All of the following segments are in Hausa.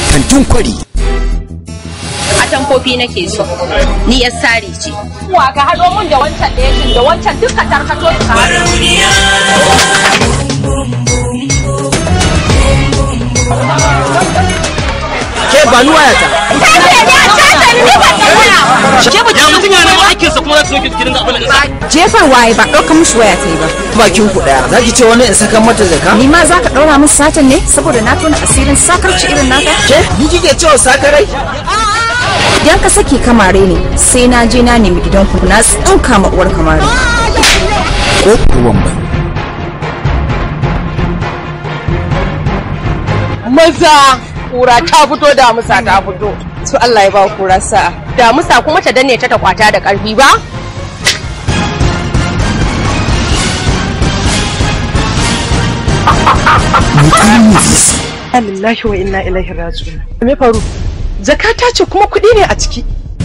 kantin kwari a tamfofi nake so ni yar sari ce Wa ka haɗo mun da wancan ɗaya da wancan duka tarkato su ka haɗo. ke ba ni wayata ya mutum yana neman aikinsa kuma za su soke gidan abin da jefar waye ba ɗaukar mishi waya ta yi ba bakin ku daya zaki ce wani in saka mata zaka ni ma za ka ɗaura musu satan ne saboda na tona asirin sakarci irin naka ke ni kike cewa sakarai idan ka saki kamare ne sai na je na nemi gidanku na tsinka ma uwar kamare ko ruwan bai Maza kura ta fito damusa ta fito. to Allah ya ba kura sa'a Damusa kuma ta danne ta ta kwata da ƙarfi ba? Lillahi wa inna ilaihi raji'un. Me faru? Zakata ce kuma kuɗi ne a ciki.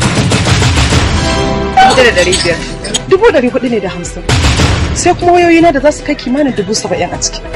Dubu da ɗari biyar. Dubu ɗari hudu ne da hamsin. Sai kuma wayoyina da za su kai kimanin dubu saba'in a ciki.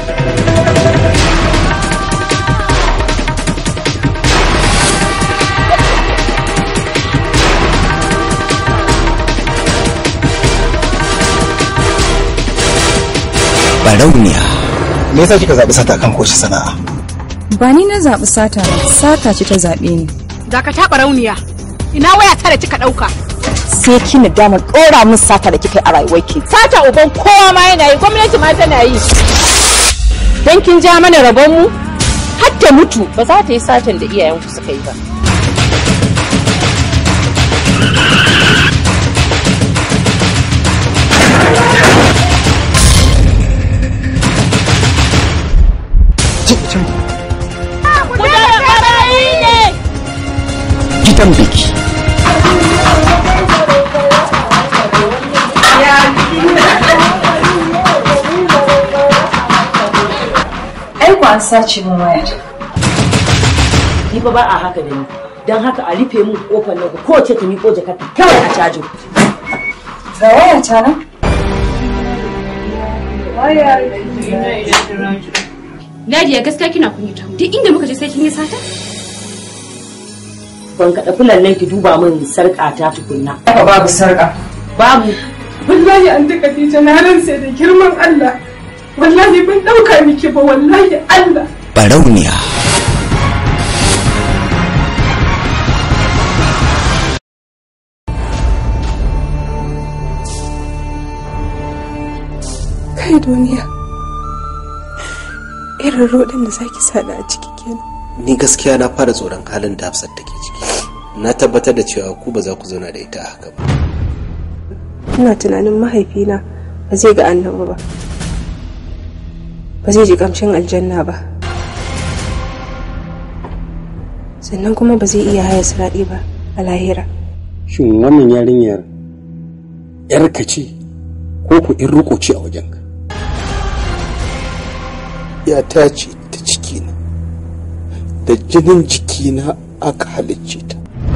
barauniya me yasa kika zabi sata kan koshi sana'a ba ni na zaɓi sata ba sata ce ta zaɓe ni Da ka taɓa rauniya. Ina waya ta da kika ɗauka. sai kina dama ɗora min sata da kika yi a rayuwarki Sata uban kowa ma yana yi gwamnati ma tana yi. Dan kin ja mana rabon mu? Har ta mutu ba za ta yi satan da iyayenku suka yi ba. gidan biki ai ku an sace min waya ni fa ba a haka da ni don haka a rufe mun kofar nan ko ce ta miƙo jakarta kawai a cajin ga waya ta nan Ladiya gaskiya kina kunyata mu duk inda muka je sai kin yi sata ban kaɗa fulan nan ki duba min sarƙa ta tukunna haka babu sarƙa babu Wallahi an ta Khadija na ransa da girman Allah. Wallahi ban ɗauka miki ba wallahi Allah. barauniya Kai duniya. Irin rodin da zaki sada a ciki kenan. ni gaskiya na fara tsoron halin da hafsat take ciki na tabbatar da cewa ku ba za ku zauna da ita a haka ba Ina tunanin mahaifina ba zai ga annabi ba. Ba zai ji kamshin aljanna ba. Sannan kuma ba zai iya haya siraɗi ba a lahira. shin wannan yarinyar yarka ce ko ku in riko ce a wajenka ya ta ce ta cikina da jinin jikina aka halicce ta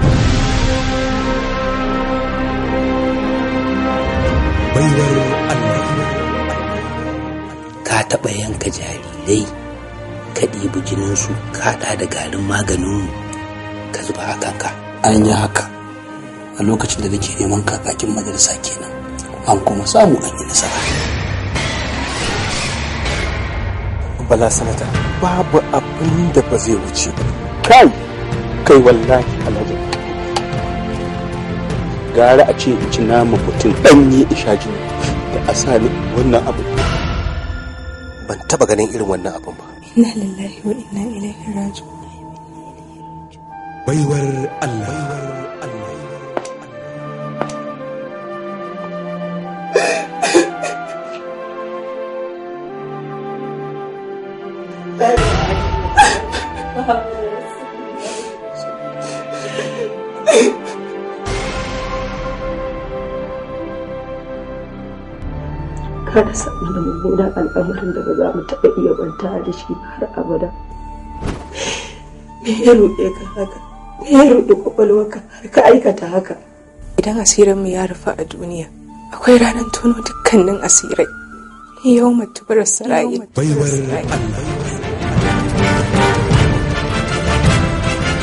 ka taɓa yanka jarirai ka ɗibi jininsu ka haɗa da garin maganin ka zuba a kanka an yi haka a lokacin da nake neman kakakin majalisa kenan an kuma samu an yi nasara bala sanata babu abin da ba zai wuce ba kai kai wallahi alhaji gara a ce in ci nama mutum ɗanye isha jini da a sa ni wannan abu ban taba ganin irin wannan abin ba Inna lillahi wa inna ilaihi raji'un. baiwar Allah Kada samu da mummunan al'amarin da ba za mu taɓa iya banta da shi ba har abada. Me ya ruɗe ka haka? Me ya ruɗe kwakwalwarka har ka aikata haka? Idan asirinmu ya rufe a duniya, akwai ranar tono dukkanin asirai. Yau matubar sarayi. baiwar Allah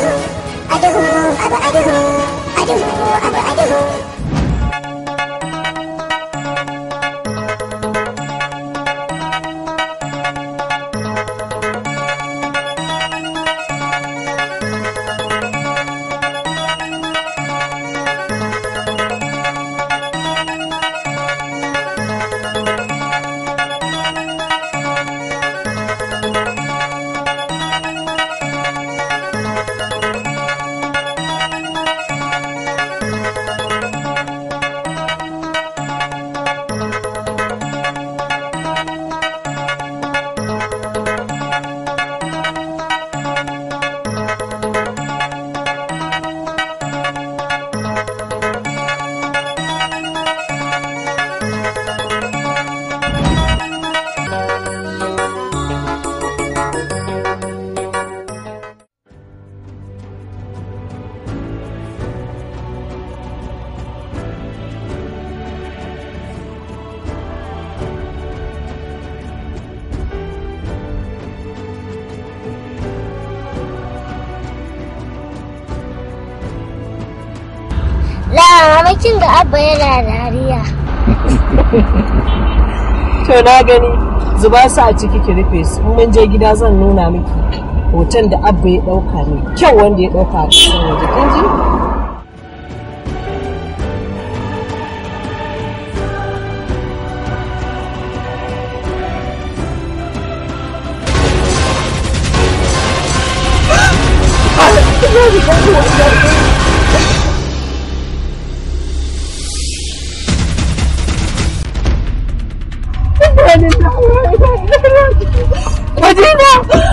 Lamakin da abba yana dariya. To na gani zuba su a ciki ki rufe su in mun je gida zan nuna miki hoton da abba ya dauka ne kyau wanda ya dauka a cikin waje kin ji Madina!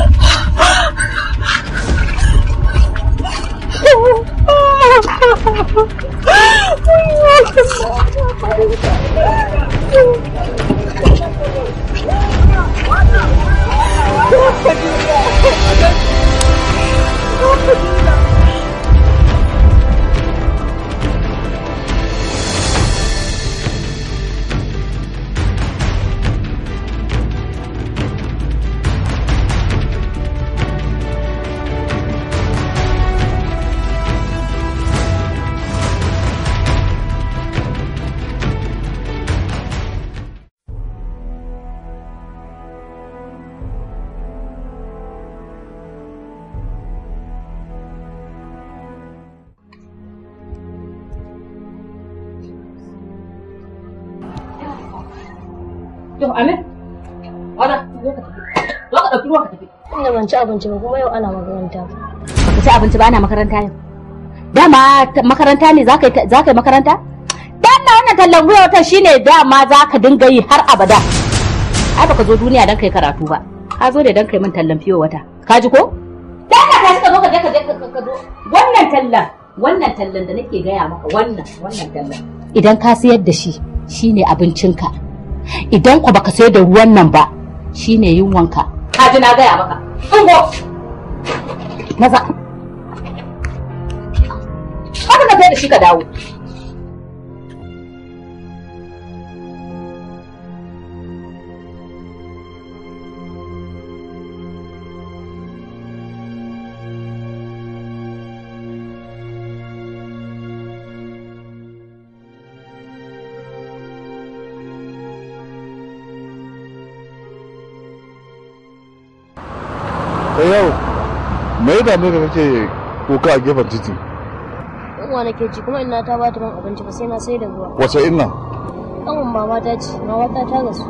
To Amin. Wada, zo ka tafi. Zo ka ɗauki ruwa ka tafi. Ina ban ci abinci ba kuma yau ana makaranta. Baka ci abinci ba ana makaranta yau. Dama ta- makaranta ne za ka yi za ka yi makaranta? Dama wannan tallan gwiwa wata shine dama za ka dinga yi har abada. Ai baka zo duniya don kai karatu ba. Ka zo ne don kai min tallan fiyo wata. Ka ji ko? Dama ka ka zo ka je ka je ka ka zo. Wannan tallan wannan tallan da nake gaya maka wannan wannan tallan. Idan ka sayar da shi shine abincinka. Idan ku baka sayar da ruwan nan ba shine yunwanka. Ka ji na gaya maka. Ungo. Maza. Haka ka kai da shi ka dawo. da yau me ya dame ka kake kuka a gefen titi Yunwa nake ci kuma ina ta bata min abinci ba sai na sai da ruwa. wace inna Ɗan mama ta ci, mama ta ta gasu.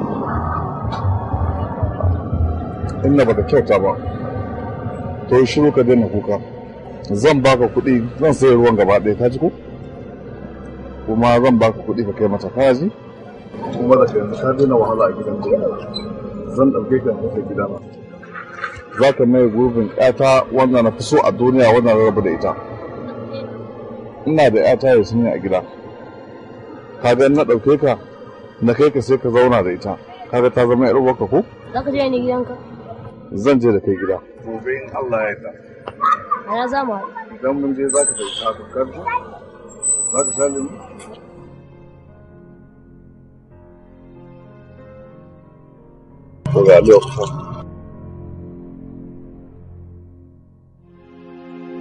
inna baka kyauta ba to yi shiru ka daina kuka zan baka kuɗi zan sayi ruwan gaba ɗaya ka ji ko kuma zan baka kuɗi ka kai mata ka ji kuma da yanzu ka daina wahala a gidan zan ɗauke ka kai gida na za ka mai gurbin ƴata wanda na fi so a duniya wanda na rabu da ita ina da ƴata ya sun a gida ka ga in na ɗauke ka na kai ka sai ka zauna da ita kaga ta zama ƴar uwarka ko Za ka je ni gidanka? zan je da kai gida gobe in Allah ya yarda A ya za mu haɗu. idan mun je za ka ɗauki haka karfi za ka sha lemu to ga lokacin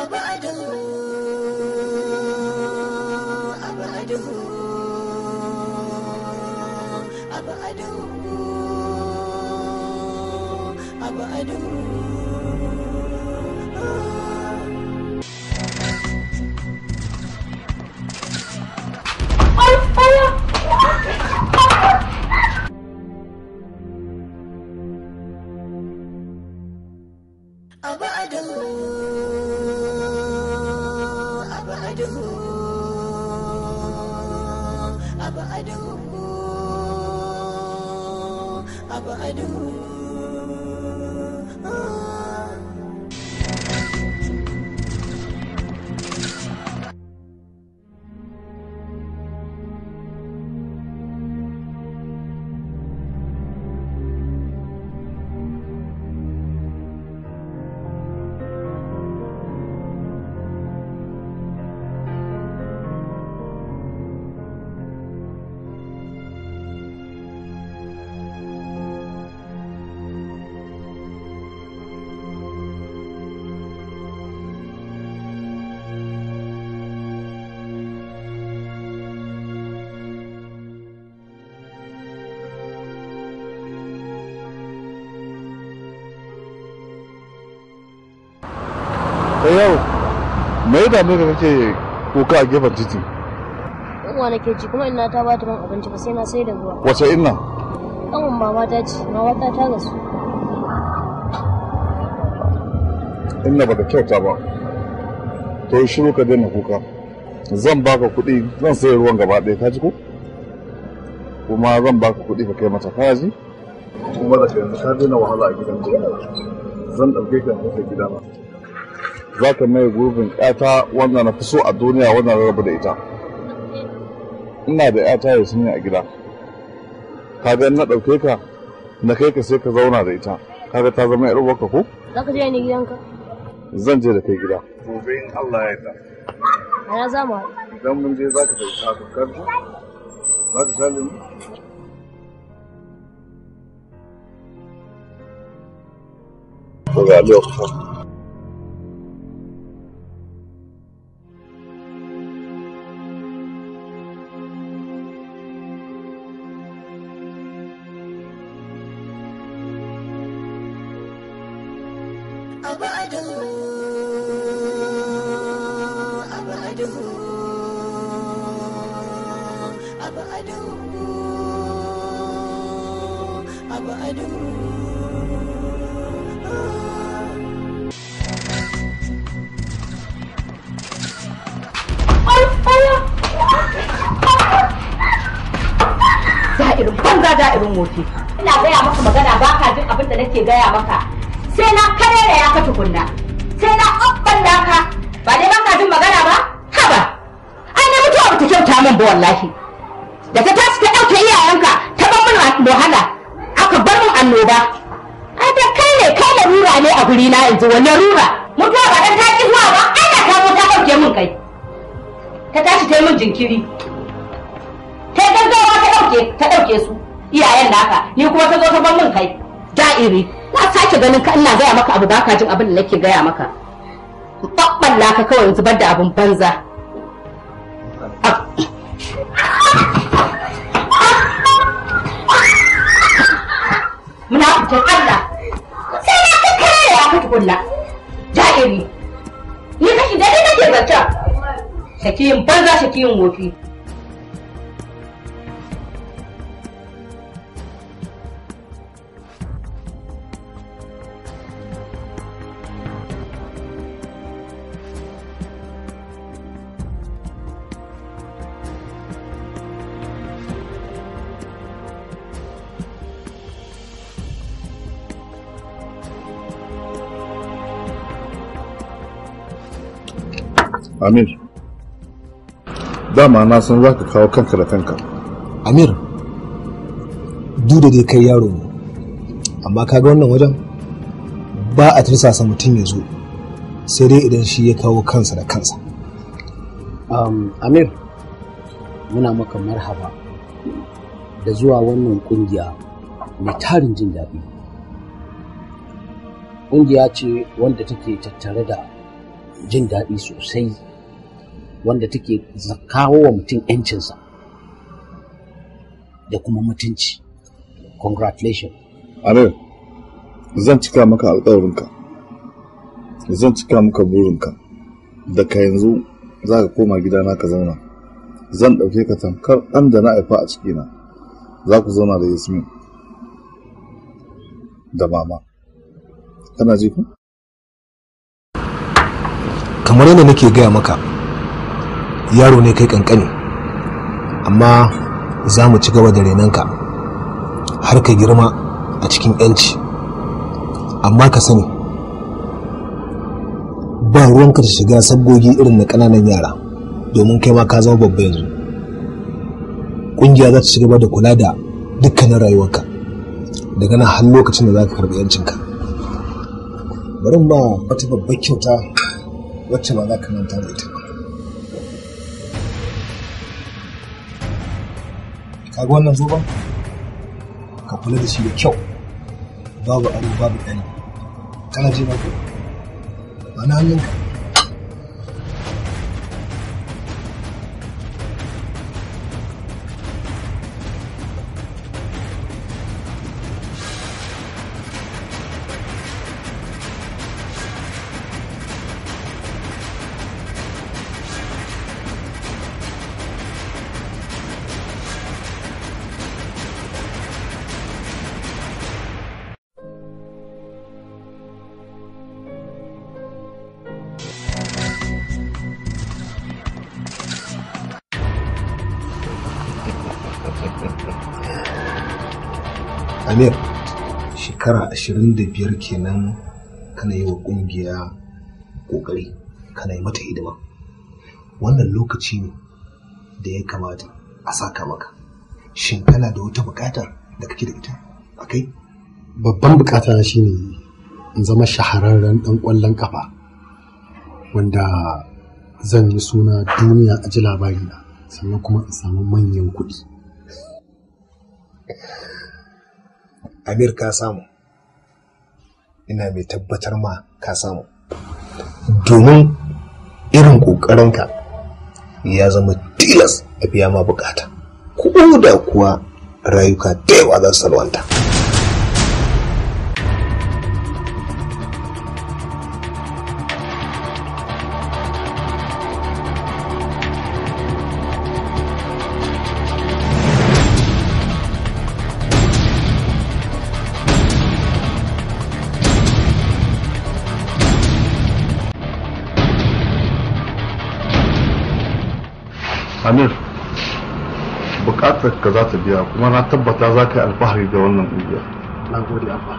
kai yau me da me kake kuka a gefen titi Yunwa nake ji kuma ina ta bata min abinci ba sai na sai da ruwa. wace inna Ɗan mama ta ce, mama ta ta gasu. inna baka kyauta ba to yi shiru ka daina kuka zan baka kuɗi zan sayi ruwan gaba ɗaya ka ji ko kuma zan baka kuɗi ka kai mata kaya ji kuma da kai ka daina wahala a gidan zan ɗauke ka kai gidana za ka mai gurbin ƴata wanda na fi so a duniya wanda na rabu da ita ina da ƴata ya sanya a gida ka ga na ɗauke ka na kai ka sai ka zauna da ita kaga ta zama ƴar uwarka ko Za ka je ni gidanka? zan je da kai gida gobe in Allah ya yarda A ya za mu haɗu. idan mun je za ka ɗauki haka karfi za ka sha lemu to ga lokacin da'irin banza da'irin wofi ina gaya maka magana ba ka jin abin da nake gaya maka sai na kare da ya ka tukunna sai na abballa ka ba dai ba ka jin magana ba haba ai na mutuwa ba ta kyauta min ba wallahi da ta tashi ta ɗauke iyayenka ta bar min wahala aka bar min annoba ai da kai ne kai larura ne a guri na yanzu wani rura mutuwa ba dan ta ki zuwa ba ai da ta zo ta ɗauke min kai ta tashi ta yi min jinkiri ta yi gaggawa ta ɗauke ta ɗauke su iyayen naka ni kuma ta zo ta bar min kai da'iri na sake ganin ka ina gaya maka abu baka jin abin da nake gaya maka ɓaɓɓalla ka kawai zubar da abin banza muna fitar Allah sai na ka kare ya ka tukunna da'iri ni kashi da ni nake zanta shakiyin banza shakiyin wofi Amir, dama na san za ka kawo kanka da kanka. Amir, duk da dai kai yaro ne, amma kaga wannan wajen ba a tirsasa mutum ya zo sai dai idan shi ya kawo kansa da kansa. Um, Amir, muna maka marhaba da zuwa wannan kungiya mai tarin jin daɗi. Kungiya ce wanda take tattare da jin daɗi sosai wanda take kawo wa mutum 'yancinsa da kuma mutunci congratulations Amir, zan cika maka alƙawarinka. Zan cika maka burinka. Daga yanzu za ka koma gidana ka zauna. Zan ɗauke ka tamkar ɗan da na haifa a cikina. Za ku zauna da Yasmin. Da mama. Kana ji ku? kamar yadda nake gaya maka yaro ne kai kankani amma za mu ci gaba da renonka har ka girma a cikin 'yanci amma ka sani ba ruwanka da shiga sabgogi irin na ƙananan yara domin kai ma ka zama babba yanzu ƙungiya za ta ci gaba da kula da dukkanin rayuwarka daga nan har lokacin da za ka karɓi 'yancinka bari ba wata babbar kyauta wacce ba za ka manta da ita ba kaga wannan zoben ka kula da shi da kyau babu ado babu ɗani kana ji ba ko ba na hannunka amir shekara ashirin da biyar kenan kana yi wa ƙungiya ƙoƙari kana yi mata hidima wannan lokaci ne da ya kamata a saka maka shin kana da wata buƙatar da kake da ita a kai babban bukata na shine in zama shahararren dan kwallon kafa wanda zan yi suna duniya a ji labarina sannan kuma in samu manyan kuɗi amir ka samu ina mai tabbatar ma ka samu domin irin ƙoƙarinka ya zama tilas a biya ma bukata ko da kuwa rayuka da yawa za su salwanta Amir, bukatar ka za ta biya kuma na tabbata za ka yi alfahari da wannan ƙungiyar. na gode abba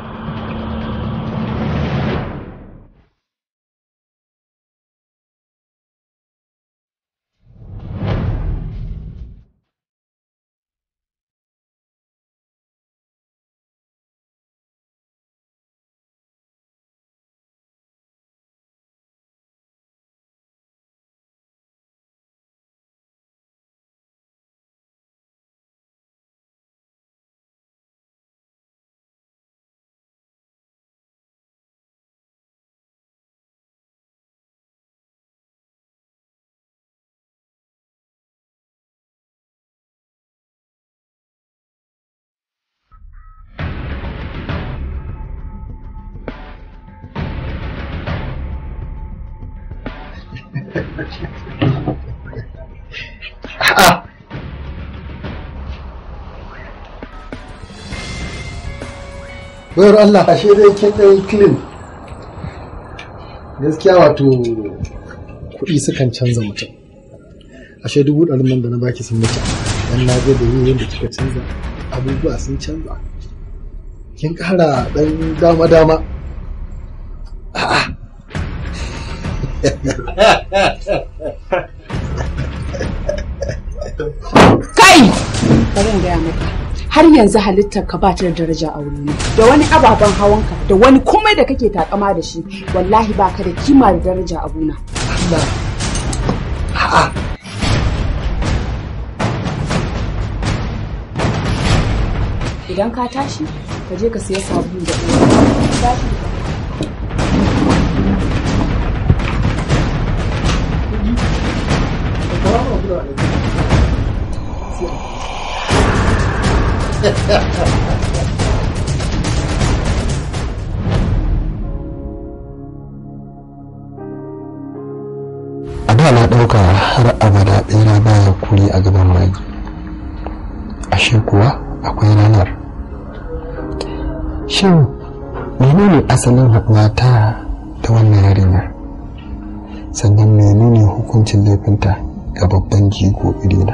bayar Allah ashe dai kin ɗan clean gaskiya wato kuɗi sukan canza mutum ashe dubu ɗarin nan da na baki sun mutu dan na ga da yin yadda kika canza abubuwa sun canza kin ƙara ɗan dama dama Kai! Bari in gaya maka. Har yanzu halittar ka ba ta da daraja a wurina. Da wani ababen hawanka, da wani komai da kake takama da shi, wallahi ba ka da kima da daraja a gona. Idan ka tashi, ka je ka siya sabulu da ɗaya. Tashi. a da na ɗauka har abada ɓera baya kuri a gaban magi ashe kuwa akwai ranar shin menene asalin haɗuwa ta da wannan yarinyar sannan menene hukuncin laifinta ga babban jigo irina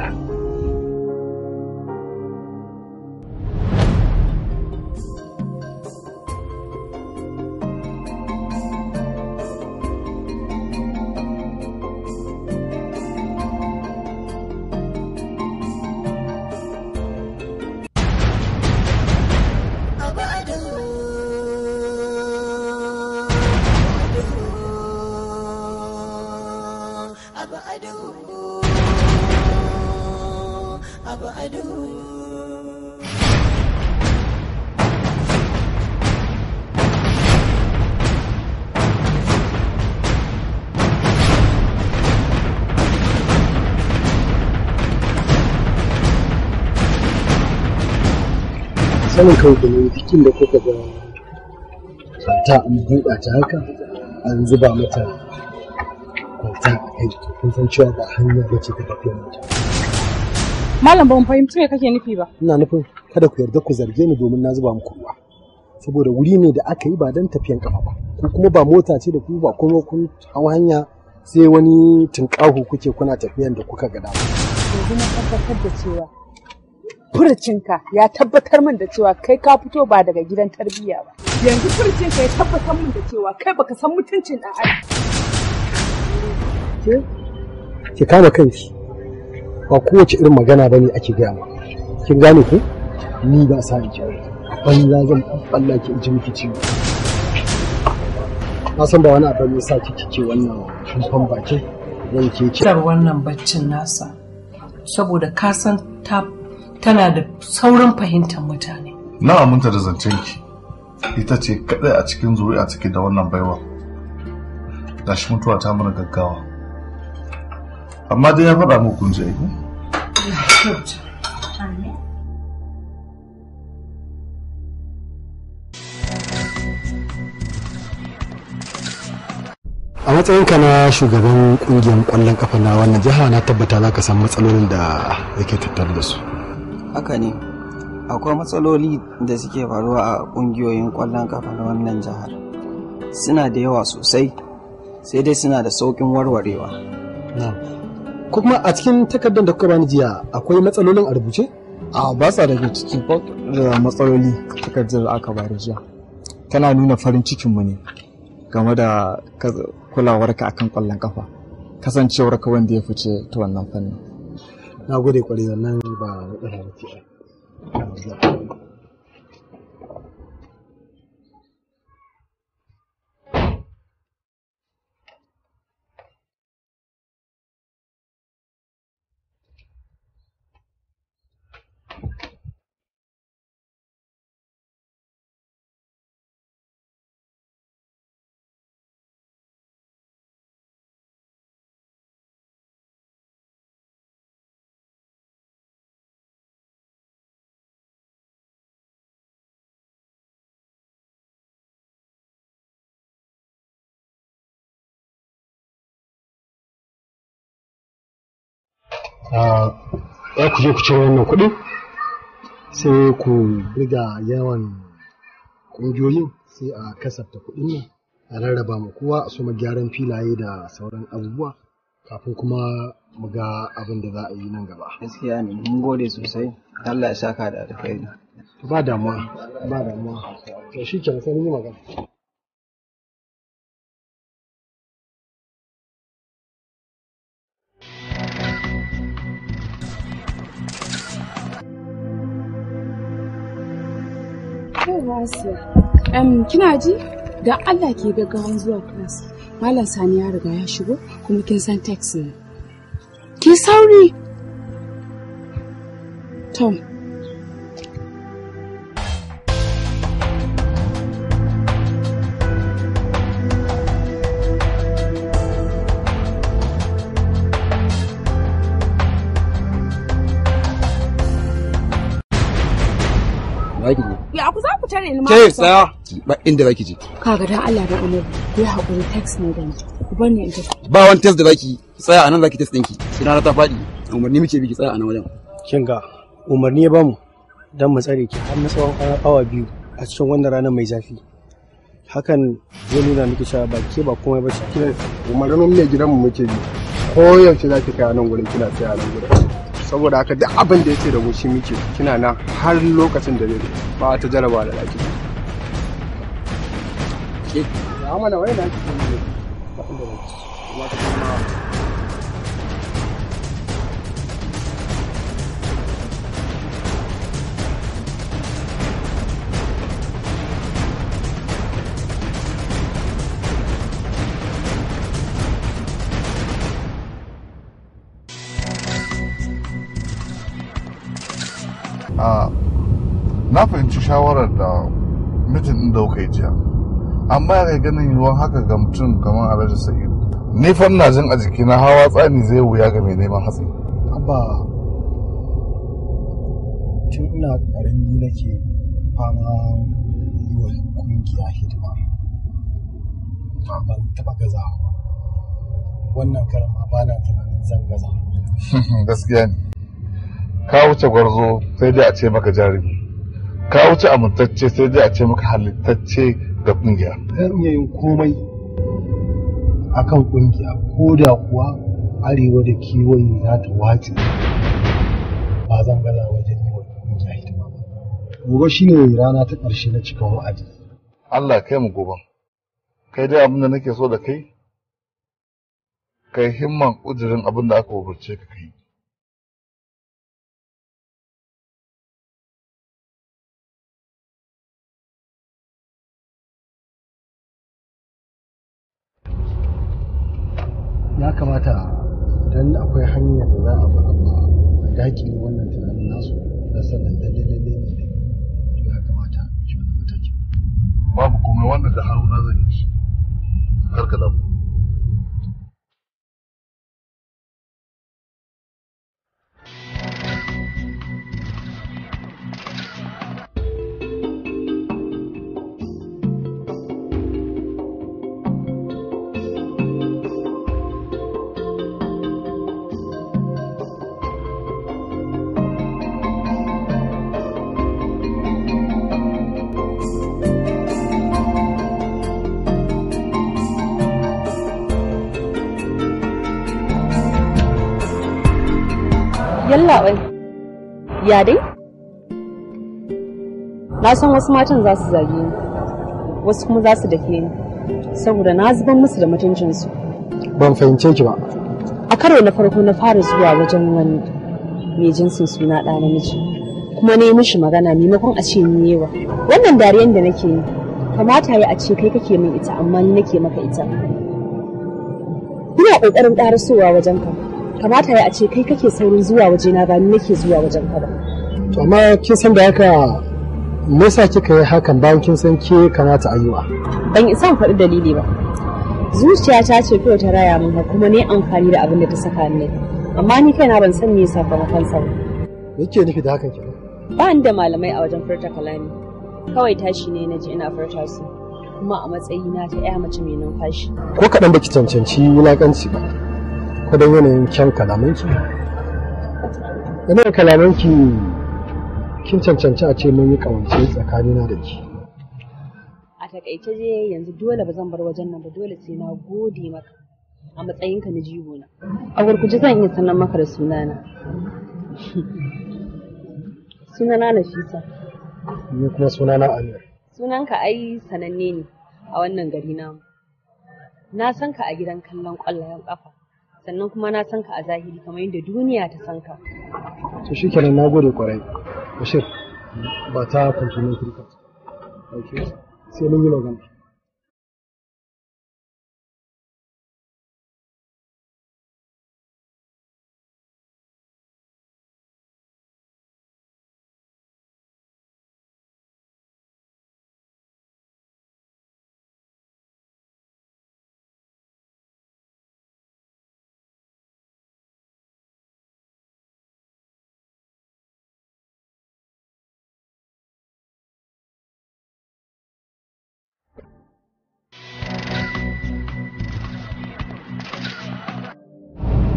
sanin kawai da ne duk da kuka ga kwanta an buɗa ta haka an zuba mata kwanta a kai to kun san cewa ba hanya ba ce ta tafiyar mota Malam ban fahimci me kake nufi ba. ina nufin kada ku yarda ku zarge ni domin na zuba muku ruwa saboda wuri ne da aka yi ba don tafiyan kafa ba ko kuma ba mota ce da ku ba kuma kun hau hanya sai wani tunƙahu kuke kuna tafiyan da kuka ga dama Yanzu na tabbatar da cewa furucinka ya tabbatar min da cewa kai ka fito ba daga gidan tarbiyya ba. Yanzu furucinka ya tabbatar min da cewa kai baka san mutuncin ɗan adam. ke ki kama kanki ba kowace irin magana ba ne ake gaya ma kin gane ko ni ba sa in ji banza zan balla ki in ji miki ciwo na san ba wani abu ne sa ki kike wannan kumfan bakin zan ke ki Tsar wannan baccin nasa saboda ka san ta tana da saurin fahimtar mutane. na aminta da zancenki ita ce kadai a cikin zuri'a take da wannan baiwa gashi mutuwa ta mana gaggawa amma dai ya faɗa muku kun ji aiki a matsayinka na shugaban kungiyar kwallon kafa na wannan jiha na tabbata za ka san matsalolin da yake tattare da su haka ne akwai matsaloli da suke faruwa a ƙungiyoyin ƙwallon kafa na wannan jihar suna da yawa sosai sai dai suna da sauƙin warwarewa kuma a cikin takardar da kuka bani jiya akwai matsalolin a rubuce a ba sa daga cikin da matsaloli takardar da aka bari jiya tana nuna farin cikinmu ne game da kulawarka akan ƙwallon kafa kasancewarka wanda ya fice ta wannan fannin na gode kwarai wannan ba matsala ba ce za ku je ku cire wannan kuɗi sai ku riga yawan ƙungiyoyin sai a kasafta kuɗin nan a rarraba ma kowa a soma gyaran filaye da sauran abubuwa kafin kuma mu ga abin da za a yi nan gaba. gaskiya ne mun gode sosai Allah ya saka da alkhairi Ba damuwa, ba damuwa. To shi ke sai mun yi magana. Yawwa Asiya. Um, kina ji? Da Allah ke gaggawan zuwa class. Malam Sani ya riga ya shigo kuma kin san text ne. Ki sauri. Tom. zaki je Ya ku za ku tare ni ma. ke tsaya ba inda zaki je Kaga dan Allah da Annabi ku yi hakuri text ne da ni. Ku bar ni in tafi. ba wani test da zaki ki tsaya anan zaki test ɗinki sai rana ta faɗi umarni muke bi ki tsaya anan wajen kin ga umarni ya bamu don mu tsare ki har na tsawon awa biyu a cikin wannan ranar mai zafi hakan zai nuna miki cewa ba ke ba komai ba ce umarnin mai gidanmu muke bi ko yaushe za ki kai a nan gurin kina tsaya a nan gurin saboda haka duk abin da ya ce da mu shi muke kina nan har lokacin da zai ba ta jaraba da laki ke ya mana wai na ki ne ba inda zaki kuma ta kuma a na fahimci shawarar da mitin ɗin da kuka yi jiya amma ya kai ganin yiwuwan haka ga mutum kamar alhaji sa'idu ni fa ina jin a jikina hawa tsani zai wuya ga mai neman hatsi abba tun ina karami nake fama yi wa kungiya hidima ban taba gazawa ba wannan karama ba na tunanin zan gaza gaskiya ne ka wuce gwarzo sai dai a ce maka jarumi ka wuce amintacce sai dai a ce maka halittacce da kungiya zan iya yin komai akan kungiya ko da kuwa arewa da kewaye za ta wace ba zan gaza wajen yi wa kungiya hidima ba gobe shine rana ta ƙarshe na cikin wa'adi Allah kai mu gobe kai dai abin da nake so da kai kai himman kudirin abin da aka umarce ka kai ya kamata idan akwai hanyar da za a bi amma a dakile wannan tunanin nasu da sanin lalle lalle ne da to ya kamata a ɗauki wannan mataki babu komai wannan da haruna zan yi shi kar ka damu Yalla bai. Ya dai? Na san wasu matan za su zage ni, wasu kuma za su dake ni, saboda na zuban musu da mutuncinsu. ban fahimce ki ba A karo na farko na fara zuwa wajen wani mai jinsin suna ɗa namiji, kuma ne mishi magana maimakon a ce ni yewa. Wannan dariyan da nake yi, kamata ya a ce kai kake min ita amma ni nake maka ita. Ina ƙoƙarin ƙarasowa wajen ka. kamata ya a ce kai kake saurin zuwa wajena ba ni nake zuwa wajen ka ba. to amma kin san da haka me yasa kika yi hakan bayan kin san ke kamata a yi wa Ban isa in faɗi dalili ba. Zuciyata ce kawai ta raya min kuma ne amfani da abin da ta saka ni. Amma ni kaina ban san me sakamakon sa ba. me yake nufi da hakan kenan Ba ni da malamai a wajen furta kalami. Kawai tashi ne na ji ina furta su. Kuma a matsayina ta 'ya mace mai numfashi. ko kaɗan baki cancanci wulaƙanci ba ko don yanayin kyan kalamanki yanayin kalamanki kin cancanci a ce mun yi ƙawance tsakanina da ki A takaice je yanzu dole ba zan bar wajen nan ba dole sai na gode maka a matsayinka na jigo na. A gurguje zan iya sanar maka da sunana. Sunana Nafisa. ni kuma sunana Amir Sunanka ai sananne ne a wannan gari namu. Na san ka a gidan kallon ƙwallayen ƙafa. Sannan kuma na san ka a zahiri kamar yadda duniya ta san ka. to shikenan na gode kwarai bashir ba ta complimentary card sai mun yi magana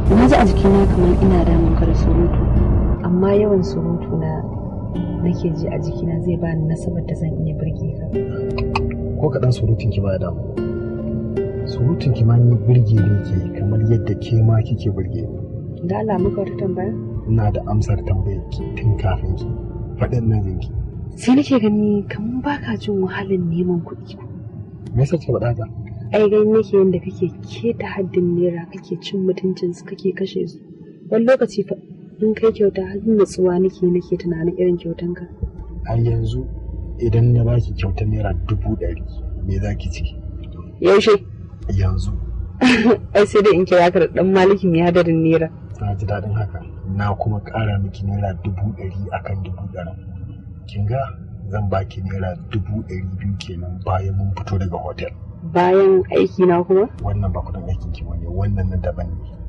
na ji a jikina kamar ina damun ka da surutu amma yawan surutu na nake ji a jikina zai ba ni nasabar da zan iya birge ka ko kaɗan surutun ki ba damu surutun ki ma ni birge ne ke kamar yadda ke ma kike birge ni da Allah muka wata tambaya ina da amsar tambayar ki tun kafin ki faɗin nan jinki sai nake gani kamar baka jin wahalar neman kuɗi me yasa ki faɗa haka ai gani nake yadda kake keta haddin naira kake cin mutuncin su kake kashe su wani lokaci fa in kai kyauta har natsuwa nake nake tunanin irin kyautan ka a yanzu idan na baki kyautar naira dubu ɗari me za ki ciki yaushe yanzu ai sai dai in kira ka da dan maliki mai hadarin naira na ji daɗin haka na kuma ƙara miki naira dubu ɗari akan dubu ɗari kin ga zan baki naira dubu ɗari biyu kenan bayan mun fito daga hotel bayan aiki na kuma wannan ba kudin aikin ki bane wannan na daban ne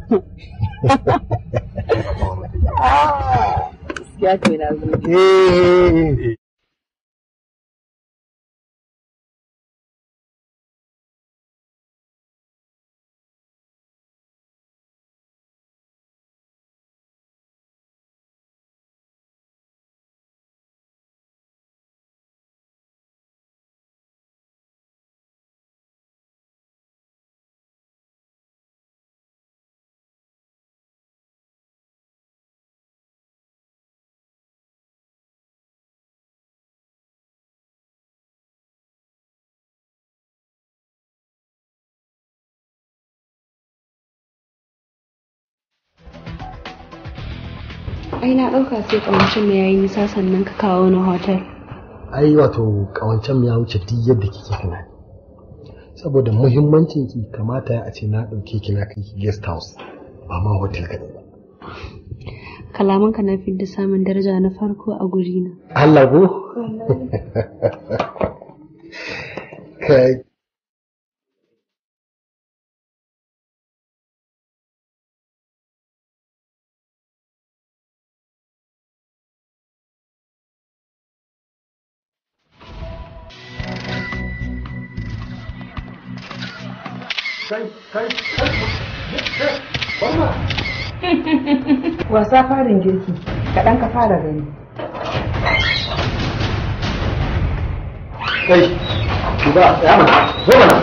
ya kai na zo ai na ɗauka sai ƙawancin mu yayi nisa sannan ka kawo ni hotel ai wato kawancan ya wuce duk yadda kike tunani saboda muhimmancin ki kamata ya a ce na ɗauke ki na kai ki guest house ba ma hotel kaɗai ba kalaman ka na fidda samun daraja na farko a guri na Allah ko kai kai kai kai Barma. Wasa farin girki, kaɗan ka fara gani. Kai, ba, ya mana, zo mana.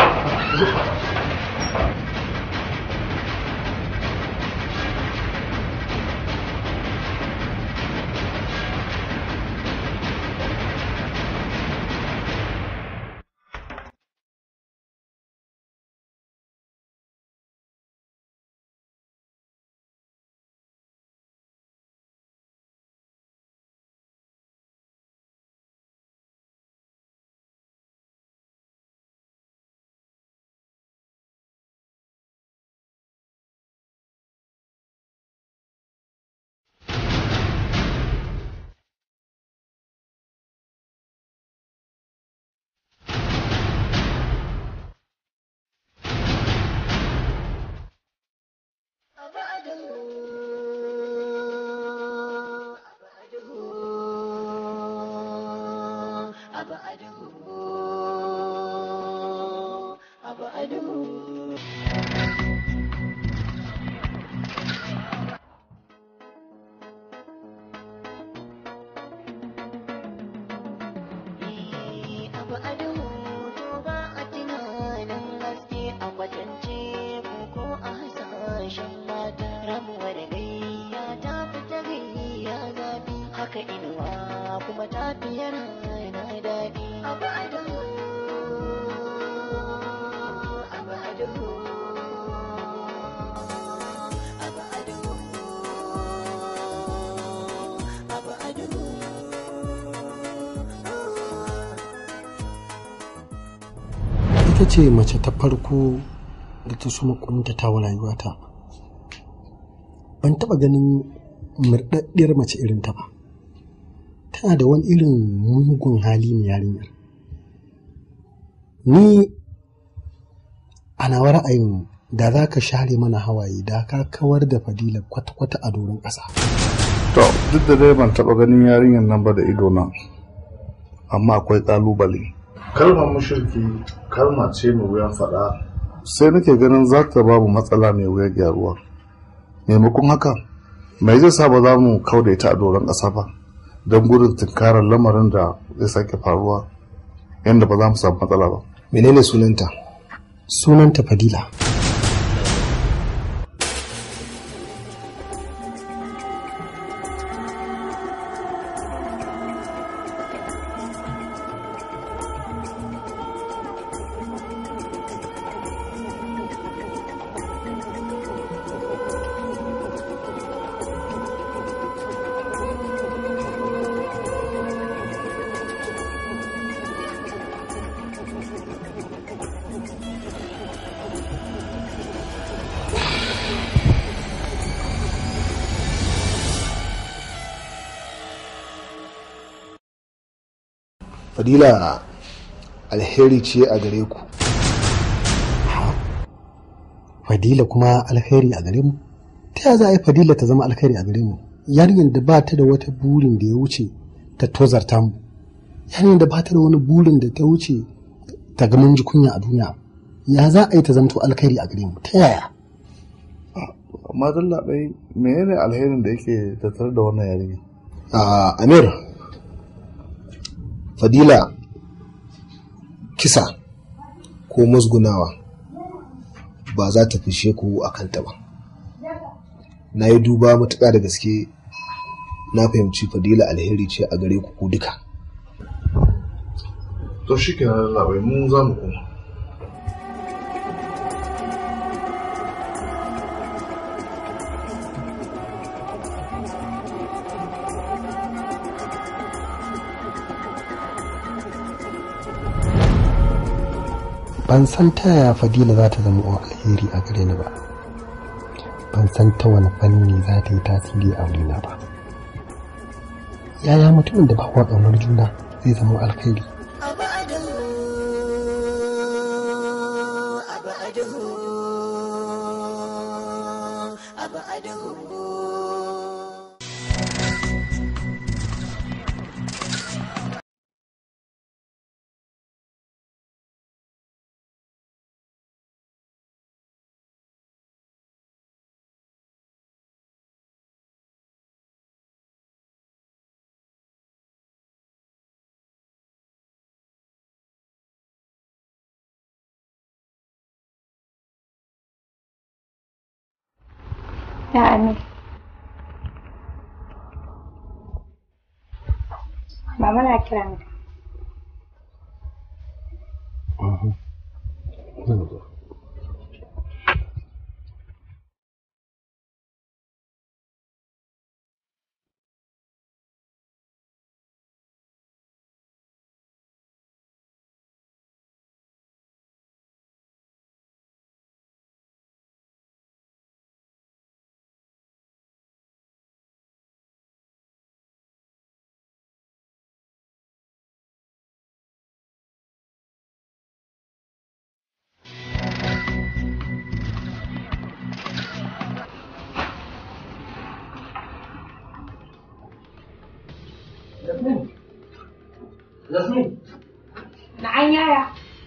haka inuwa kuma tafiyar na daɗi abu ado abu ado abu ado abu ado ita ce mace ta farko da ta suma kuntata wa rayuwata ban taɓa ganin murɗaɗɗiyar mace irin ta ba tana da wani irin mugun hali mai yarinyar ni a nawa ra'ayin da za ka share mana hawaye da ka kawar da fadila kwata-kwata a doron ƙasa To, duk da dai ban taɓa ganin yarinyar nan ba da ido na, amma akwai ƙalubale. Kalmar mushirki kalma ce mai wuyan faɗa. Sai nake ganin za ta babu matsala mai wuyar gyaruwa. maimakon haka mai zai sa ba za mu kauda ita a doron ƙasa ba don gudun tunkarar lamarin da zai sake faruwa yadda ba za mu samu matsala ba menene sunanta sunanta fadila fadila alheri ce a gare ku fadila kuma alheri a gare mu ta yaya za a yi fadila ta zama alheri a gare mu yarinyar da ba ta da wata burin da ya wuce ta tozarta mu yarinyar da ba ta da wani burin da ta wuce ta ga mun ji kunya a duniya ya za a yi ta zamto alheri a gare mu ta yaya amma dalla bai menene alherin da yake tattare da wannan yarinya a amir fadila kisa ko musgunawa ba za ta fishe ku a kanta ba na yi duba matuƙa da gaske na fahimci fadila alheri ce a gare ku duka to shi ke nan labai mu za mu koma ban san ta yaya fadila za ta zama alheri a gare ni ba ban san ta wani fanni za ta yi tasiri a wurina ba yaya mutumin da ba wa ƙaunar juna zai zama alheri Ya Amir. Mama na kira ni. Na an yaya.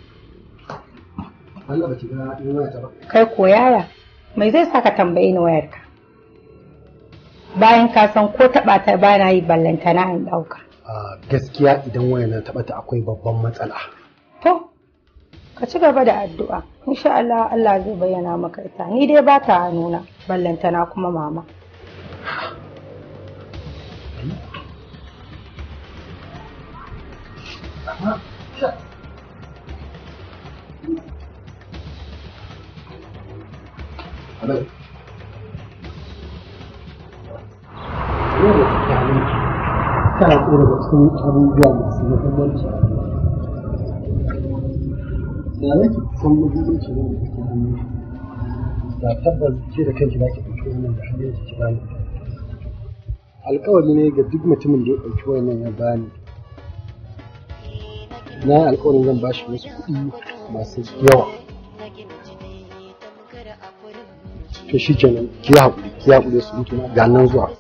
Allah ba ki ga in waya ta ba Kai ko yaya. Mai zai saka tambaye ni wayarka? Bayan ka san ko taɓa ta ba na yi ballantana in ɗauka. a gaskiya idan waya na taɓa ta akwai babban matsala To, ka ci gaba da addu'a. Insha Allah Allah zai bayyana maka ita. Ni dai ba ta nuna ballantana kuma mama. Hello. Yau da tsakanin tana tsoro da cikin abubuwa masu muhimmanci a rayuwa. Da nake san muhimmanci ne da take hannu. Da tabbas ke da kanki za ki ɗauki wannan da hannun ki bani. Alƙawari ne ga duk mutumin da ya ɗauki wannan ya bani. Na yi alƙawarin zan bashi wasu kuɗi masu yawa. To shi kenan ki haƙuri ki haƙuri su mutu na ga nan zuwa.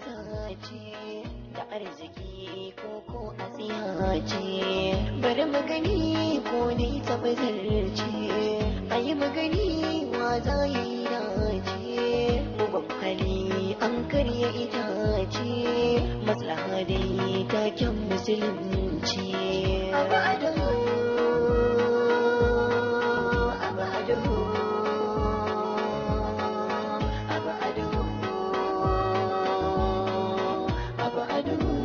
bari magani ko ne tabbatarce a yi magani wa za yi dace uban hali an karya itace maslaha dai taken musulunci abu adamu abu adamu abu adamu abu adamu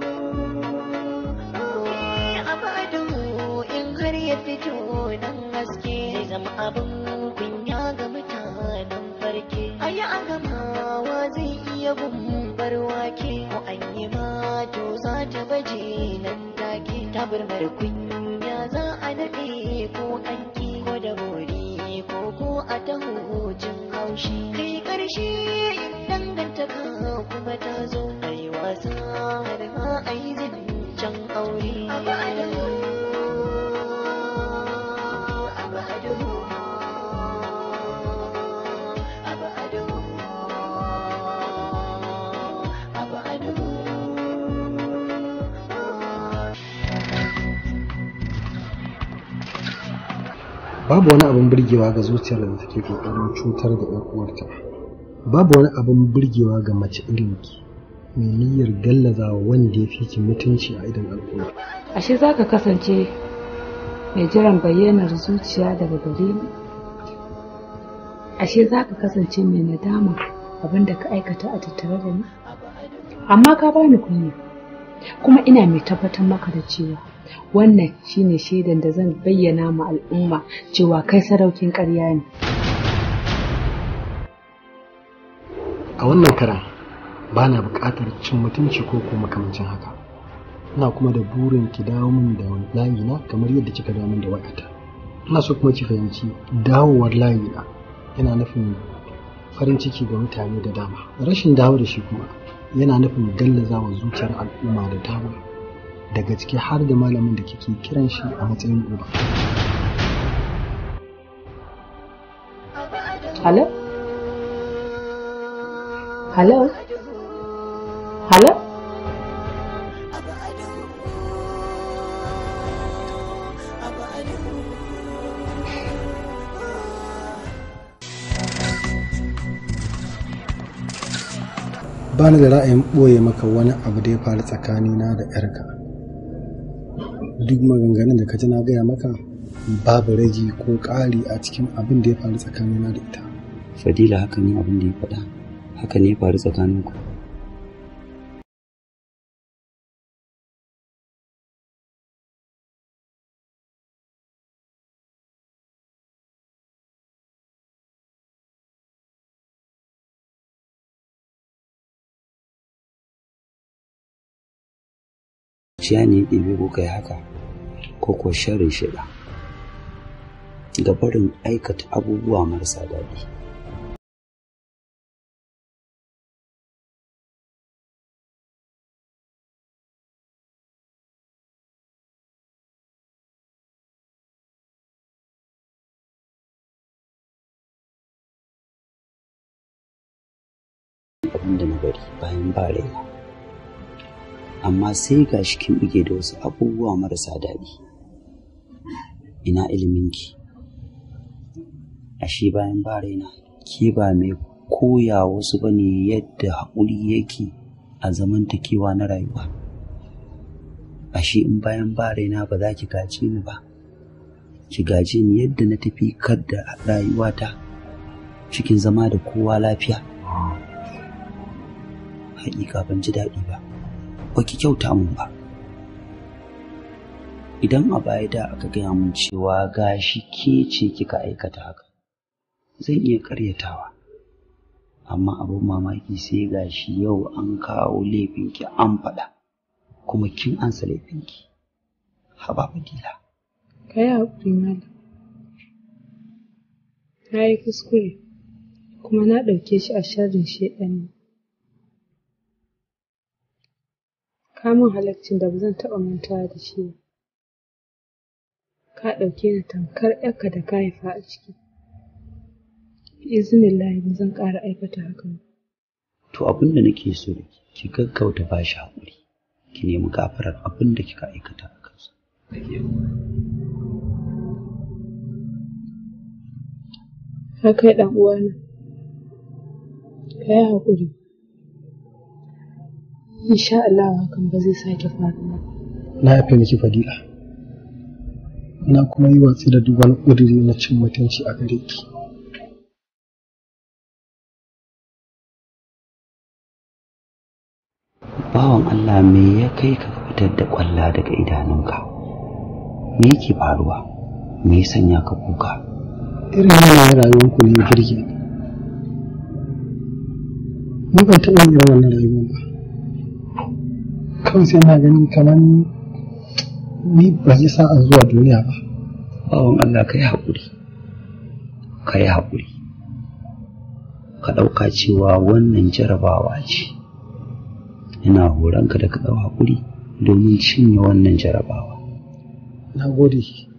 abu adamu in har ya fito nan haske zai zama abin kunya ga mutanen farke ayi a gamawa zai iya gumbar wake ko an yi ma to za ta baje nan take tabarmar kunya za a daɗe ko an ki ko da bori ko ko a taho jin haushi kai ƙarshe in dangantaka kuma ta zo a yi wasa har ma a yi zancen aure abu adamu abu adamu abu adamu abu adamu babu wani abin burgewa ga zuciyar da take kokarin cutar da ƴan uwarta babu wani abin burgewa ga mace irin ki mai niyyar gallazawa wanda ya fi ki mutunci a idan al'umma ashe za ka kasance mai jiran bayyanar zuciya daga gare ni ashe za ka kasance mai nadama abin da ka aikata a tattare da ni amma ka bani kunya kuma ina mai tabbatar maka da cewa wannan shine shaidan da zan bayyana ma al'umma cewa kai sadaukin ƙarya ne a wannan karan ba na buƙatar cin mutunci ko ko makamancin haka ina kuma da burin ki dawo min da layina kamar yadda kika dawo min da wayata ina so kuma ki fahimci dawowar layina yana nufin farin ciki ga mutane da dama rashin dawo da shi kuma yana nufin gallazawa zuciyar al'umma da dama daga ciki har da malamin da kike kiran shi a matsayin uba Hello? Hello? Hello? ba ni da ra'ayin ɓoye maka wani abu da ya faru tsakanina da 'yarka duk maganganun da ka ji na gaya maka babu ragi ko ƙari a cikin abin da ya faru tsakanina da ita fadila haka ne abin da ya faɗa haka ne ya faru tsakaninku ciya ne ya ɗebe ko kai haka ko ko sharin shida ga barin aikata abubuwa marasa daɗi abin da na bari bayan ba raina amma sai ga shi kin buge da wasu abubuwa marasa daɗi ina iliminki ashe bayan ba raina ke ba mai koya wasu ba ne yadda haƙuri yake a zamantakewa na rayuwa ashe in bayan ba raina ba za ki gaje ni ba ki gaje ni yadda na tafi da rayuwata cikin zama da kowa lafiya haƙiƙa ban ji daɗi ba ba ki kyauta mun ba idan a baya da aka gaya mun cewa gashi ke ce kika aikata haka zan iya karyatawa amma abin mamaki sai gashi yau an kawo laifinki an faɗa kuma kin ansa laifinki haba fadila ka yi haƙuri malam na yi kuskure kuma na ɗauke shi a sharrin shaiɗani kamun halaccin da ba zan taɓa mantawa da shi ba ka ɗauke ni tamkar ‘yarka da ka haifa a ciki izinin lahi ba zan ƙara aikata hakan to abin da nake so da ki gaggauta ba shi haƙuri ki nemi gafarar abin da kika aikata a kansa haka ɗan uwana ka yi haƙuri insha Allah hakan ba zai sake faruwa na yafe miki fadila na kuma yi watsi da duk wani ƙudiri na cin mutunci a gare ki bawan Allah me ya kai ka fitar da ƙwalla daga idanunka me yake faruwa me ya sanya ka kuka irin yanayin rayuwarku ne ya kirge ni ni ban taɓa yin irin wannan rayuwar ba kawai sai na gani kamar ni ban yi sa'an zuwa duniya ba bawan Allah ka yi haƙuri ka yi haƙuri ka ɗauka cewa wannan jarabawa ce ina horonka da ka ɗau haƙuri domin cinye wannan jarabawa na gode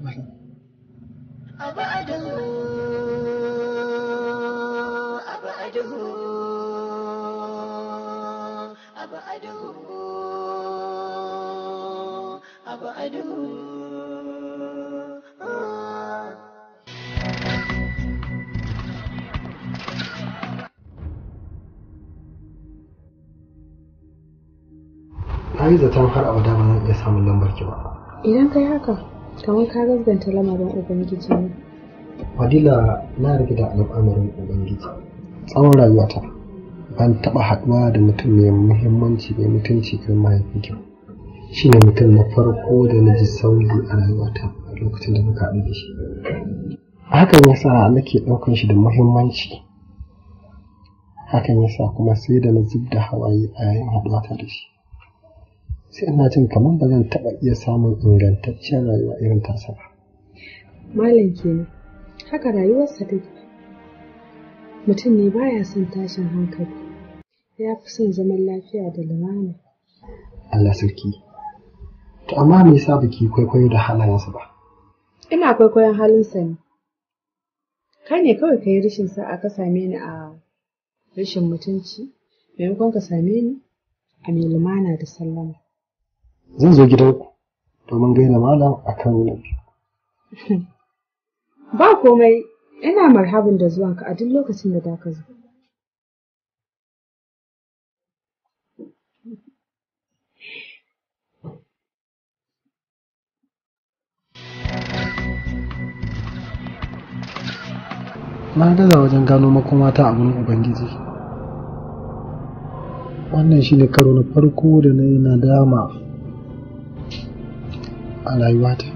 na yi zaton har abada ba zan iya samun lambar ki ba idan kai haka kamar ka gaskanta lamarin ubangiji ne fadila na rage da al'amarin ubangiji tsawon rayuwata ban taɓa haɗuwa da mutum mai muhimmanci mai mutunci kan mahaifinki shi ne mutum na farko da na ji sauyi a rayuwata a lokacin da muka haɗu da shi hakan ya sa nake ɗaukan shi da muhimmanci hakan ya sa kuma sai da na zub da hawaye a yayin haɗuwata da shi sai ina jin kamar ba zan taɓa iya samun ingantaccen rayuwa irin tasa ba. Malam kenan, haka rayuwarsa take. Mutum ne baya son tashin hankali, ya fi son zaman lafiya da lumana. Allah sarki. To amma me yasa baki kwaikwayo da halayensa ba? Ina kwaikwayon halinsa ne. Kai ne kawai ka yi rashin sa'a ka same ni a rashin mutunci, maimakon ka same ni a mai lumana da sallama. zan zo gidanku domin gaida malam a kan na biyu. Ba komai ina marhabin da zuwanka a duk lokacin da da ka zo. Na gaza wajen gano makomata a gurin Ubangiji. Wannan shi ne karo na farko da na yi nadama a rayuwata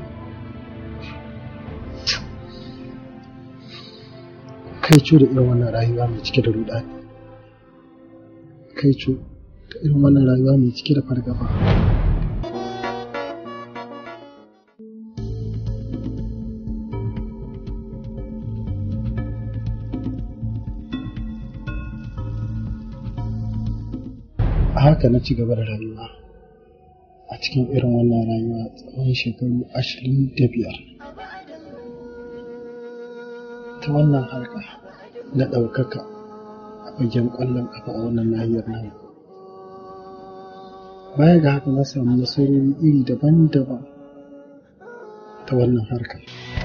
kai da irin wannan rayuwa mai cike da rudani kai da irin wannan rayuwa mai cike da fargaba a haka na ci gaba da rayuwa a cikin irin wannan rayuwa tsawon shekaru ashirin da biyar ta wannan harka na ɗaukaka a fagen ƙwallon ƙafa a wannan nahiyar nan baya ga haka na samu nasarori iri daban-daban ta wannan harka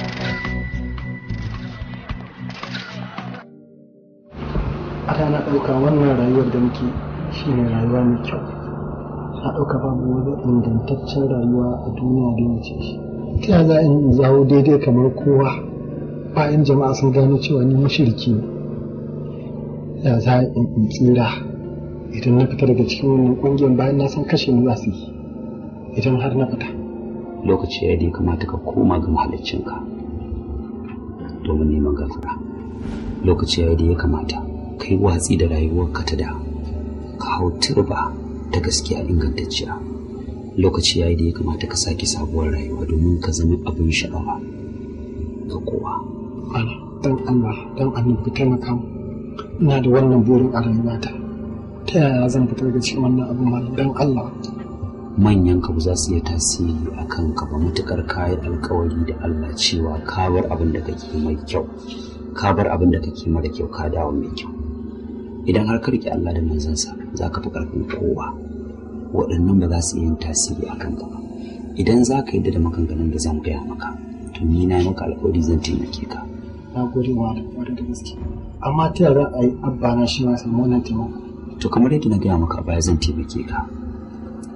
a na ɗauka wannan rayuwar da muke shine rayuwa mai kyau na ɗauka babu wani ingantaccen rayuwa a duniya da ya wuce shi ta yaya za in zawo daidai kamar kowa bayan jama'a sun gano cewa ni mashirki ne ya za in tsira idan na fita daga cikin wannan ƙungiyar bayan na san kashe ni za su yi idan har na fita lokaci ya dai kamata ka koma ga mahaliccinka domin neman gafara lokaci ya da ya kamata ka yi watsi da rayuwarka ta da ka hau turba ta gaskiya ingantacciya lokaci ya da ya kamata ka sake sabuwar rayuwa domin ka zama abin sha'awa ga kowa dan Allah dan annabi taimaka mu ina da wannan burin a rayuwata ta yaya zan fita daga cikin wannan abin malam dan Allah manyan ka ba za su iya tasiri a kan ka ba matukar kayi alkawari da Allah cewa ka bar abin da kake mai kyau ka bar abin da kake mara kyau ka dawo mai kyau idan har ka rike Allah da manzansa za ka fi karfin kowa waɗannan ba za su iya yin tasiri a kan ka ba idan za ka yadda da maganganun da zan gaya maka to ni na yi maka alkawari zan taimake ka na gode wa da da gaske amma ta yaya za a yi abba na shi ma samu wannan taimako to kamar yadda na gaya maka baya zan taimake ka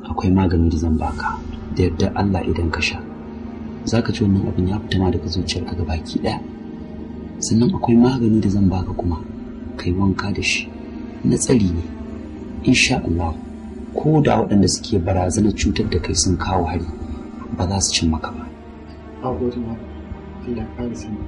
akwai magani da zan baka da yardar Allah idan ka sha za ka ci wannan abin ya fita ma daga zuciyarka ga baki ɗaya sannan akwai magani da zan baka kuma kai wanka da shi na tsari ne insha Allah ko da waɗanda suke barazanar cutar da kai sun kawo hari ba za su cin maka ba a gode ma Allah ya kare sani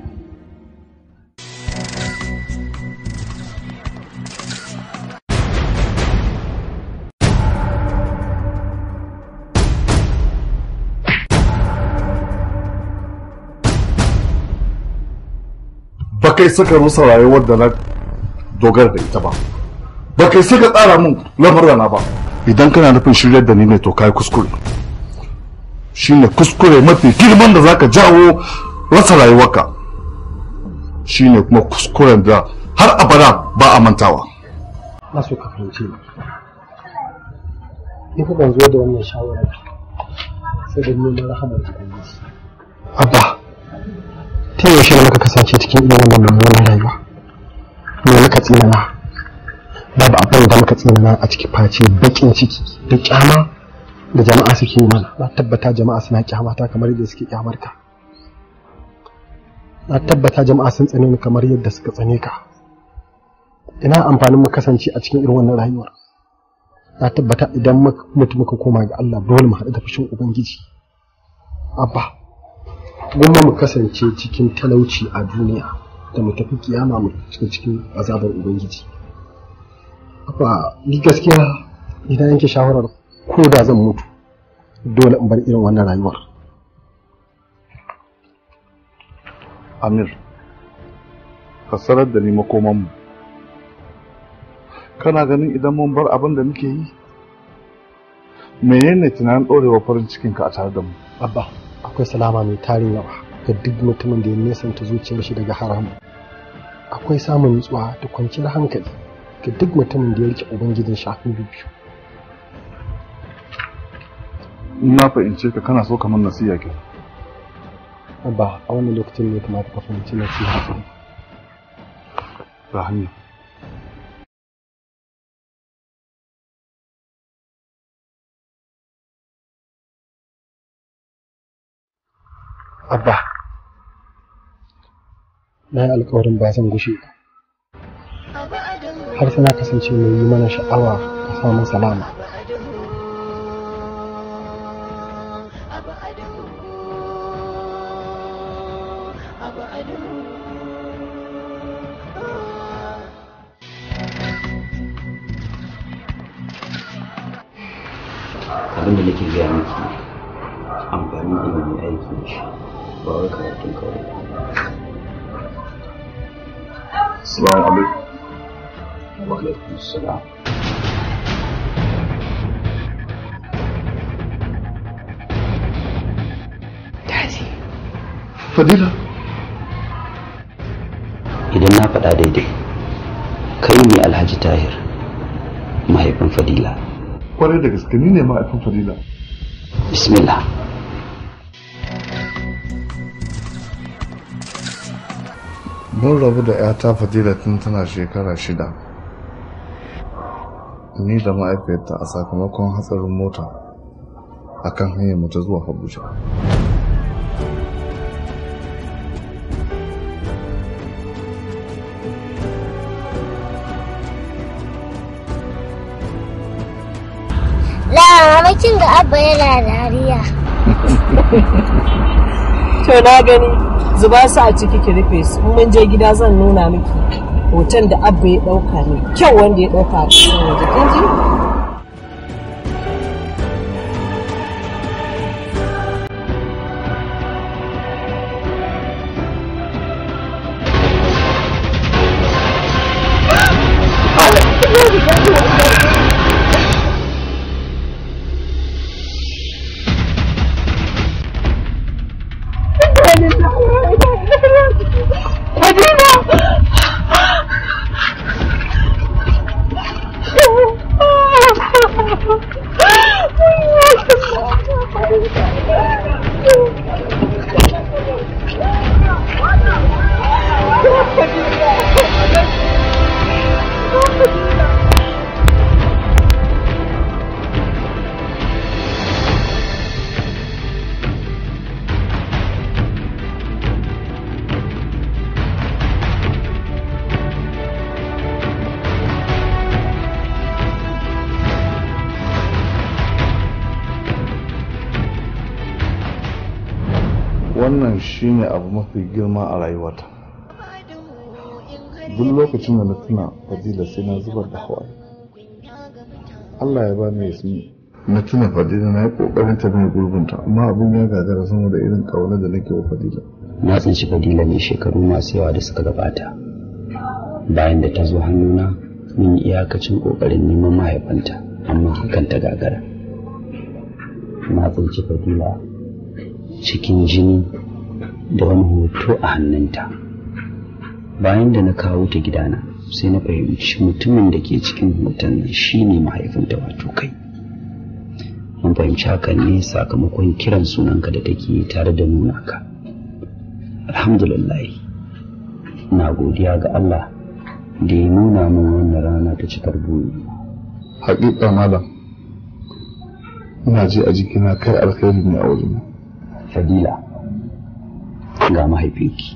ba kai saka rusa rayuwar da na dogara da ita ba ba kai saka tsara min lamurana ba idan kana nufin shiryar da ni ne to kai kuskure shine kuskure mafi girman da zaka jawo rasa rayuwarka shine kuma kuskuren da har abada ba a mantawa na so ka fahimce ni ni fa ban zo da wannan shawarar sai da neman rahamar ubangiji abba ta yaushe muka kasance cikin irin wannan mummunan rayuwa me muka tsinana babu abin da muka tsinana a ciki face bakin ciki da kyama da jama'a suke yi mana na tabbata jama'a suna kyamata kamar yadda suke kyamar ka na tabbata jama'a sun tsane ni kamar yadda suka tsane ka ina amfanin mu kasance a cikin irin wannan rayuwar na tabbata idan mutum muka koma ga Allah dole mu haɗu da fushin ubangiji abba gwamma mu kasance cikin talauci a duniya da mu tafi kiyama mu cikin cikin azabar ubangiji abba ni gaskiya idan yanke shawarar ko da zan mutu dole in bar irin wannan rayuwar amir ka sanar da ni makomanmu kana ganin idan mun bar abin da muke yi menene tunanin ɗorewa farin cikinka a tare da mu abba akwai salama mai tarin yawa ga duk mutumin da ya nesanta zuciyar shi daga haramu akwai samun nutsuwa da kwanciyar hankali ga duk mutumin da ya rike ubangijin shafin biyu na fahimce ka kana so kamar nasiya ke abba a wannan lokacin ne kamata ka fahimci nasiha ga hanya abba na yi alkawarin ba zan gushe har sai na kasance mai yi mana sha'awa a samun salama abin da nake gaya miki amfanin ilimi aiki da shi ba wai karatun kawai Assalamu alaikum. wa alaikum salam Fadila. idan na faɗa daidai kai ne alhaji tahir mahaifin fadila Kwarai da gaske ni ne ma'aifin Fadila. bismillah Mun rabu da 'yata Fadila tun tana shekara shida. Ni da ma'aifiyarta a sakamakon hatsarin mota a kan hanyar mu ta zuwa Abuja. Lamakin ga abba yana dariya. To na gani zuba su a ciki ki rufe su in mun je gida zan nuna miki hoton da abba ya dauka ne kyau wanda ya dauka a cikin waje kin ji Fadila! wannan shine abu mafi girma a rayuwata duk lokacin da na tuna fadila sai na zubar da hawaye Allah ya bani yasmi na tuna fadila na yi kokarin ta mai gurbinta amma abin ya gagara saboda irin kauna da nake wa fadila na tsinci fadila ne shekaru masu yawa da suka gabata bayan da ta zo hannuna mun yi iyakacin kokarin neman mahaifanta amma hakan ta gagara na tsinci fadila cikin jini da wani hoto a hannunta bayan da na kawo ta gidana sai na fahimci mutumin da ke cikin hoton nan shine mahaifinta wato kai mun fahimci hakan ne sakamakon kiran sunanka da take tare da nuna ka alhamdulillah na godiya ga Allah da ya nuna min wannan rana ta cikar buri haƙiƙa malam ina ji a jikina kai alkhairi ne a wajen fadila ga mahaifinki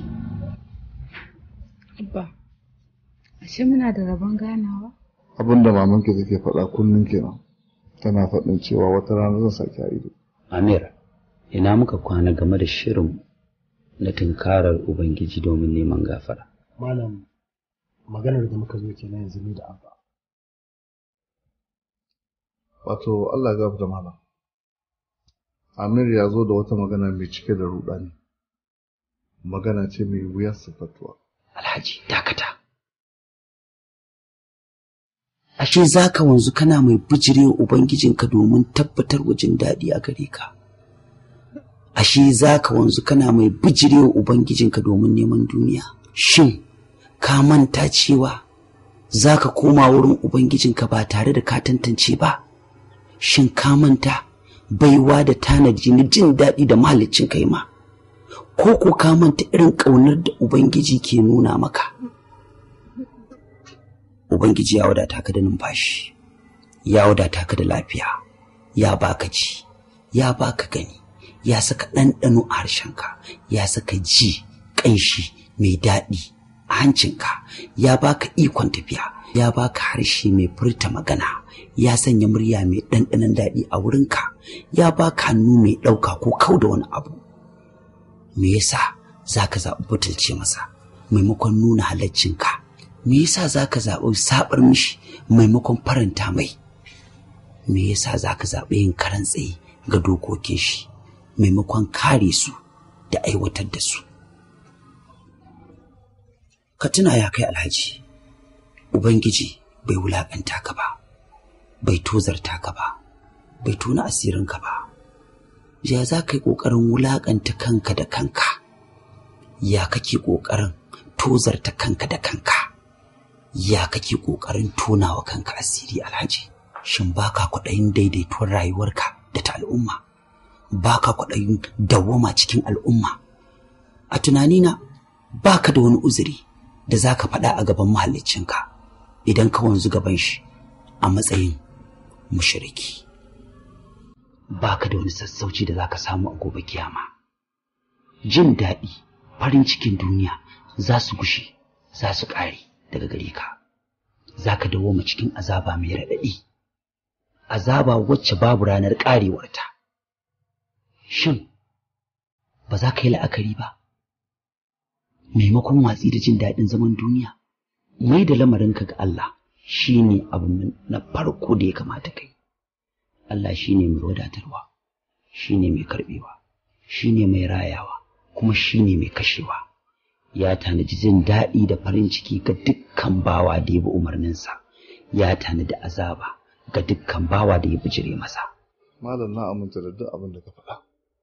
Abba, ashe muna da rabon ganawa? abin da mamanki take faɗa kullum kenan tana faɗin cewa wata rana zan sake a ido Amir ina muka kwana game da shirin na tunkarar ubangiji domin neman gafara malam maganar da muka zo kenan yanzu ni da abba wato Allah ya gafarta malam Amir ya zo da wata magana mai cike da rudani magana ce mai wuyar sifatuwa Alhaji dakata ashe za ka wanzu kana mai bijirewa ubangijinka domin tabbatar wa jin daɗi a gare ka ashe za ka wanzu kana mai bijirewa ubangijinka domin neman duniya shin ka manta cewa za ka koma wurin ubangijinka ba tare da ka tantance ba shin ka manta baiwa da tanadi na jin daɗi da mahalicin kai ma ko ko ka manta irin ƙaunar da ubangiji ke nuna maka ubangiji ya wadata ka da numfashi ya wadata ka da lafiya ya baka ji ya baka gani ya saka ɗanɗano a harshenka ya saka ji ƙanshi mai daɗi a hancinka ya baka ikon tafiya ya baka harshe mai furta magana ya sanya murya mai ɗanɗanon daɗi a wurinka ya baka hannu mai ɗauka ko kau da wani abu me yasa za ka zaɓi butulce masa maimakon nuna halaccinka me yasa za ka zaɓi saɓar mishi maimakon faranta mai me yasa za ka zaɓi yin karan tsaye ga dokokin shi maimakon kare su da aiwatar da su ka tuna ya kai alhaji ubangiji bai wulaƙanta ka ba bai tozarta ka ba bai tona asirinka ba ya za ka yi ƙoƙarin wulaƙanta kanka da kanka ya kake ƙoƙarin tozarta kanka da kanka ya kake ƙoƙarin tonawa kanka asiri alhaji shin baka kwaɗayin daidaituwar rayuwarka da ta al'umma baka kwaɗayin dawwama cikin al'umma a tunanina baka da wani uzuri da za ka faɗa a gaban mahallicinka idan ka wanzu gaban shi a matsayin mushriki baka da wani sassauci da za ka samu a gobe kiyama jin daɗi farin cikin duniya za su gushe za su ƙare daga gare ka za ka dawoma cikin azaba mai raɗaɗi azaba wacce babu ranar ƙarewarta shin ba za ka yi la'akari ba maimakon watsi da jin daɗin zaman duniya mai da lamarinka ga Allah shi ne abu na farko da ya kamata kai Allah shi ne mai wadatarwa shi ne mai karɓewa shi ne mai rayawa kuma shi ne mai kashewa ya tanaji jin daɗi da farin ciki ga dukkan bawa da ya bi umarninsa ya tanadi azaba ga dukkan bawa da ya bijire masa malam na aminta da duk abin da ka faɗa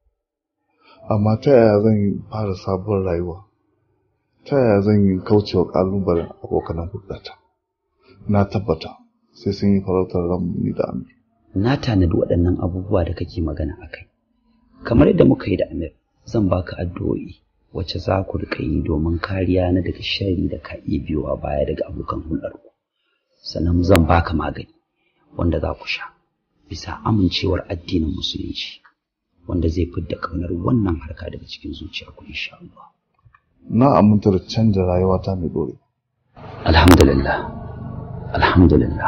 amma ta yaya zan yi fara sabuwar rayuwa ta yaya zan yi kaucewa ƙalubalen abokanan hulɗata na tabbata sai sun yi farautar ran ni da amir na tanadi waɗannan abubuwa da kake magana a kai kamar yadda muka yi da amir zan baka addu'o'i wacce za ku riƙa yi domin kariya na daga shari da ka iya biyowa baya daga abokan hulɗarku sannan zan baka magani wanda za ku sha bisa amincewar addinin musulunci wanda zai fidda ƙaunar wannan harka daga cikin zuciyarku insha Allah na aminta da canza rayuwata mai dore alhamdulillah alhamdulillah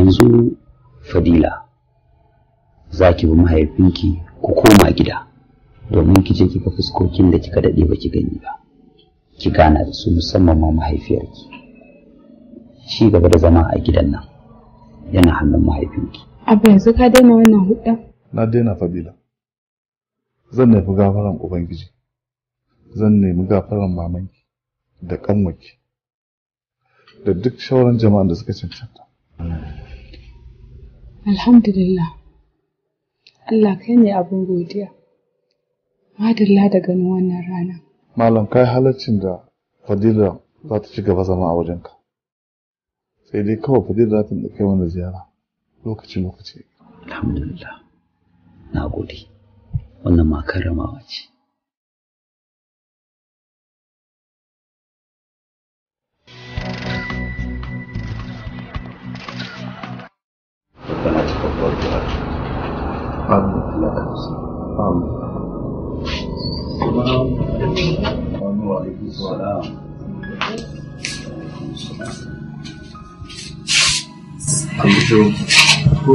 yanzu fadila za ki bi mahaifinki ku koma gida domin ki je kika fuskokin da kika daɗe ba ki gani ba ki gana da su musamman ma mahaifiyarki shi gaba da zama a gidan nan yana hannun mahaifinki Abba yanzu ka daina wannan hudda? na daina fadila zan nemi gafaran ubangiji zan nemi gafaran mamanki da kanwaki da duk sauran jama'an da suka cancanta Alhamdulillah. Allah kai ne abin godiya. Madalla da ganin wannan rana. malam kai halaccin da fadila za ta ci gaba zama a wajenka sai dai kawai fadila za ta kai mana ziyara lokaci lokaci alhamdulillah na gode wannan ma karramawa ce ربنا تقبل دعاء آمين الله آمين وعليكم السلام an fito ko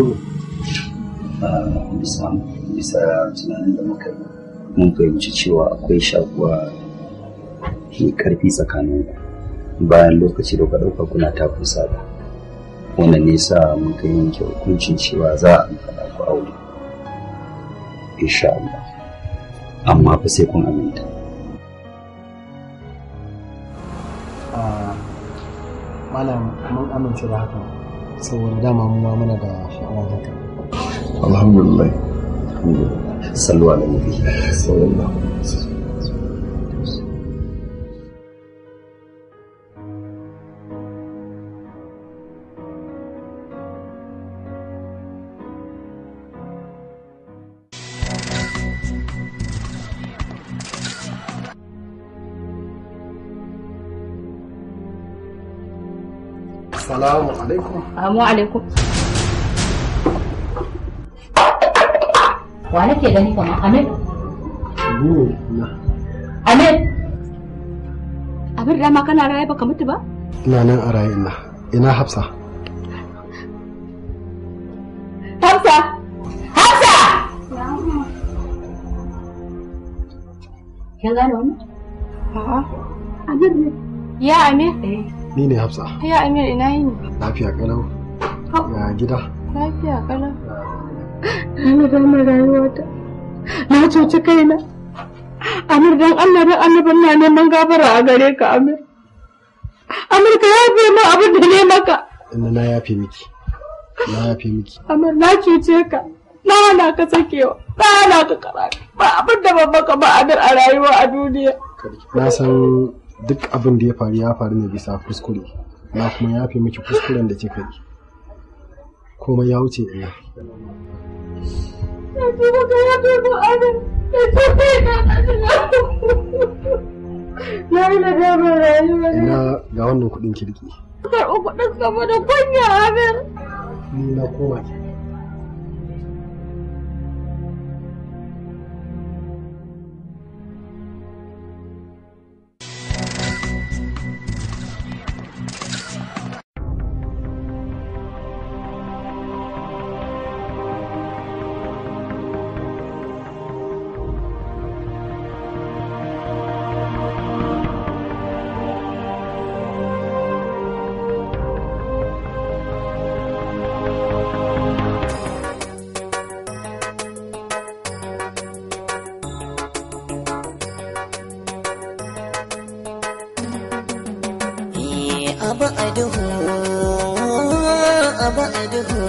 bisa tunanin da muka yi mun fahimci cewa akwai shakuwa mai karfi tsakaninku bayan lokaci da ka ɗauka kuna ta kusa da wannan ne sa muka yanke hukuncin cewa za a faɗa ku aure insha Allah amma fa sai kun aminta malam mun amince da haka saboda dama mu ma muna da sha'awar haka alhamdulillah sallu ala nabi sallallahu alaihi wasallam Salamu alaikum. Amu alaikum. Wa nake gani kamar Amir? Ni na. Amir? Amir dama kana raye baka mutu ba? Ina nan a raye ina. Ina Hafsa. Hafsa! Hafsa! Kin gane wannan? A'a. Amir ne. Ya Amir? Ni ne Hafsa. Ya Amir ina yini? Lafiya kalau. Ya gida. Lafiya kalau. Na gama rayuwata. Na cuci kaina. Amir dan Allah dan annabin na neman gafara a gare ka Amir. Amir ka yafe min abin da ne maka. Inda na yafe miki. Na yafe miki. Amir na cuce ka. Na hana ka sakewa. Na hana ka karatu. Ba abin da ban maka ba Amir a rayuwa a duniya. Na san duk abin da ya faru ya faru ne bisa kuskure. Na kuma yafe miki kuskuren da kika yi. Komai ya wuce ina. Na ce maka yafe min Amir. Na ce kai na Na yi nadamar rayuwa. Ina ga wannan kuɗin kirki. Karɓi kuɗin saboda kunya Amir. Ni na koma ki. abu a duhu abu a duhu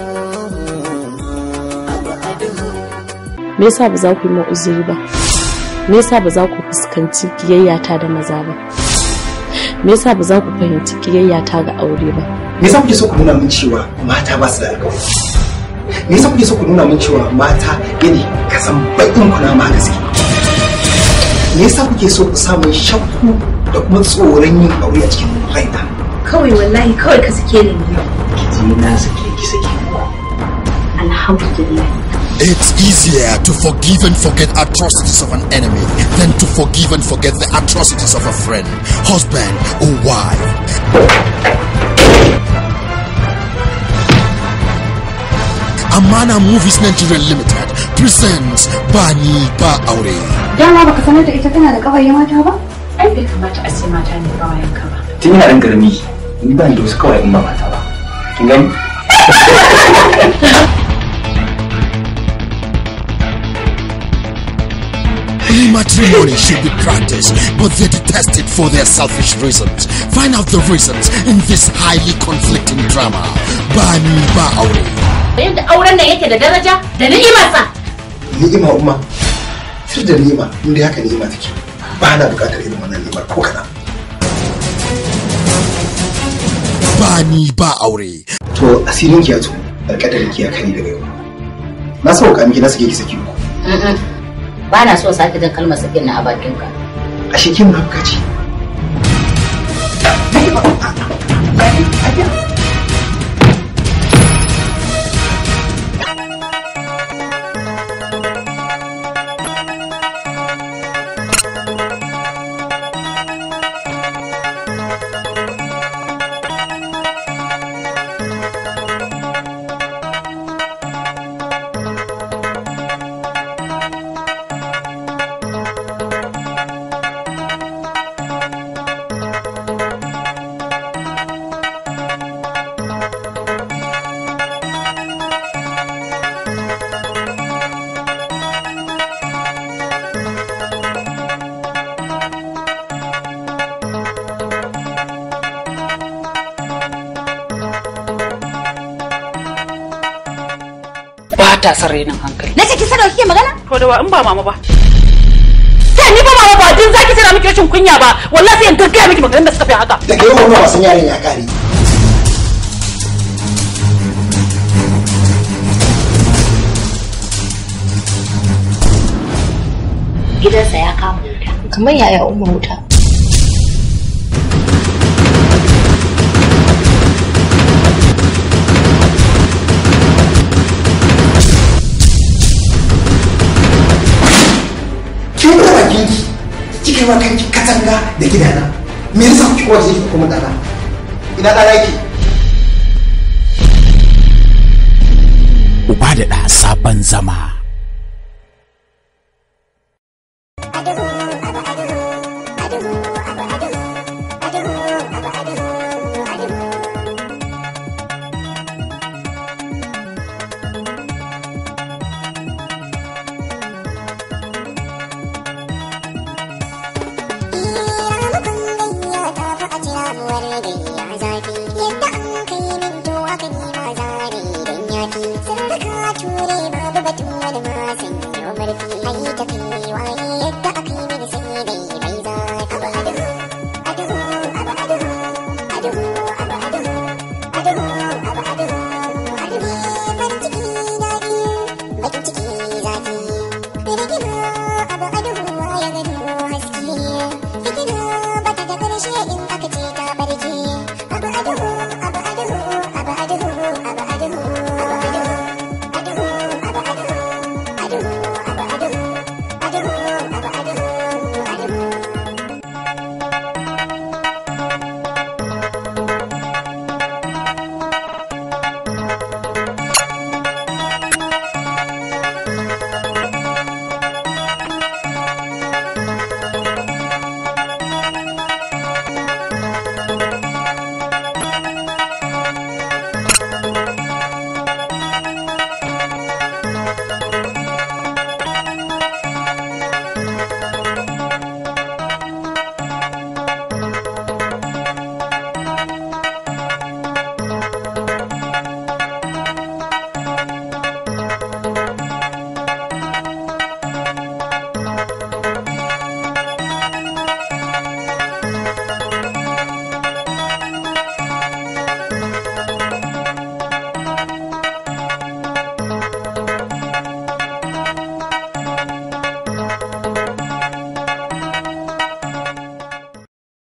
abu a duhu me yasa ba za ku yi min uzuri ba me yasa ba za ku fuskanci kiyayyata da maza ba me yasa ba za ku fahimci kiyayyata ga aure ba me yasa kuke so ku nuna min cewa mata ba su da alƙawari me yasa kuke so ku nuna min cewa mata yadda ka san baƙin kuna ma gaske me yasa kuke so ku sa min shakku da kuma tsoron yin aure a cikin raina kawai wallahi kawai ka sake ni ne ki na sake ki sake alhamdulillah It's easier to forgive and forget atrocities of an enemy than to forgive and forget the atrocities of a friend, husband, or wife. Amana Movies Nigeria Limited presents Bani Ba Aure. Dama baka sanar da ita tana da ƙawaye mata ba? Ai bai kamata a ce mata ne ƙawayen ka ba. tun yana ɗan ƙarami ni ban da wasu kawai in ba mata ba kin gani Only matrimony should be practiced, but they detest it for their selfish reasons. Find out the reasons in this highly conflicting drama. Bani Ba Aure. Yadda auren nan yake da daraja da ni'imarsa. ni'ima umma sir da ni'ima inda haka ni'ima take ba na bukatar irin wannan ni'imar ko kaɗan Bani Ba Aure. to asirin ki ya to alƙadarin ki ya kani daga yau na sauka miki na sake ki saki uku Ba na so sake jin kalmar sakin na a bakinka. ashe kin munafuka ce ba ta son renin hankali Na ce ki sanar kike magana? to da wa in ba mama ba sai ni ba mama ba din zaki tana miki rashin kunya ba wallahi sai in gaggaya miki maganar da suka fi haka daga yau wannan wasan yaron ya kare Gidansa ya kama wuta. Kamar yaya umma wuta. kin da bakin ki kika yi wa kanki katanga da gidana me yasa kuke kowa zai kuma dana ina dana yake Uba da ɗa sabon zama.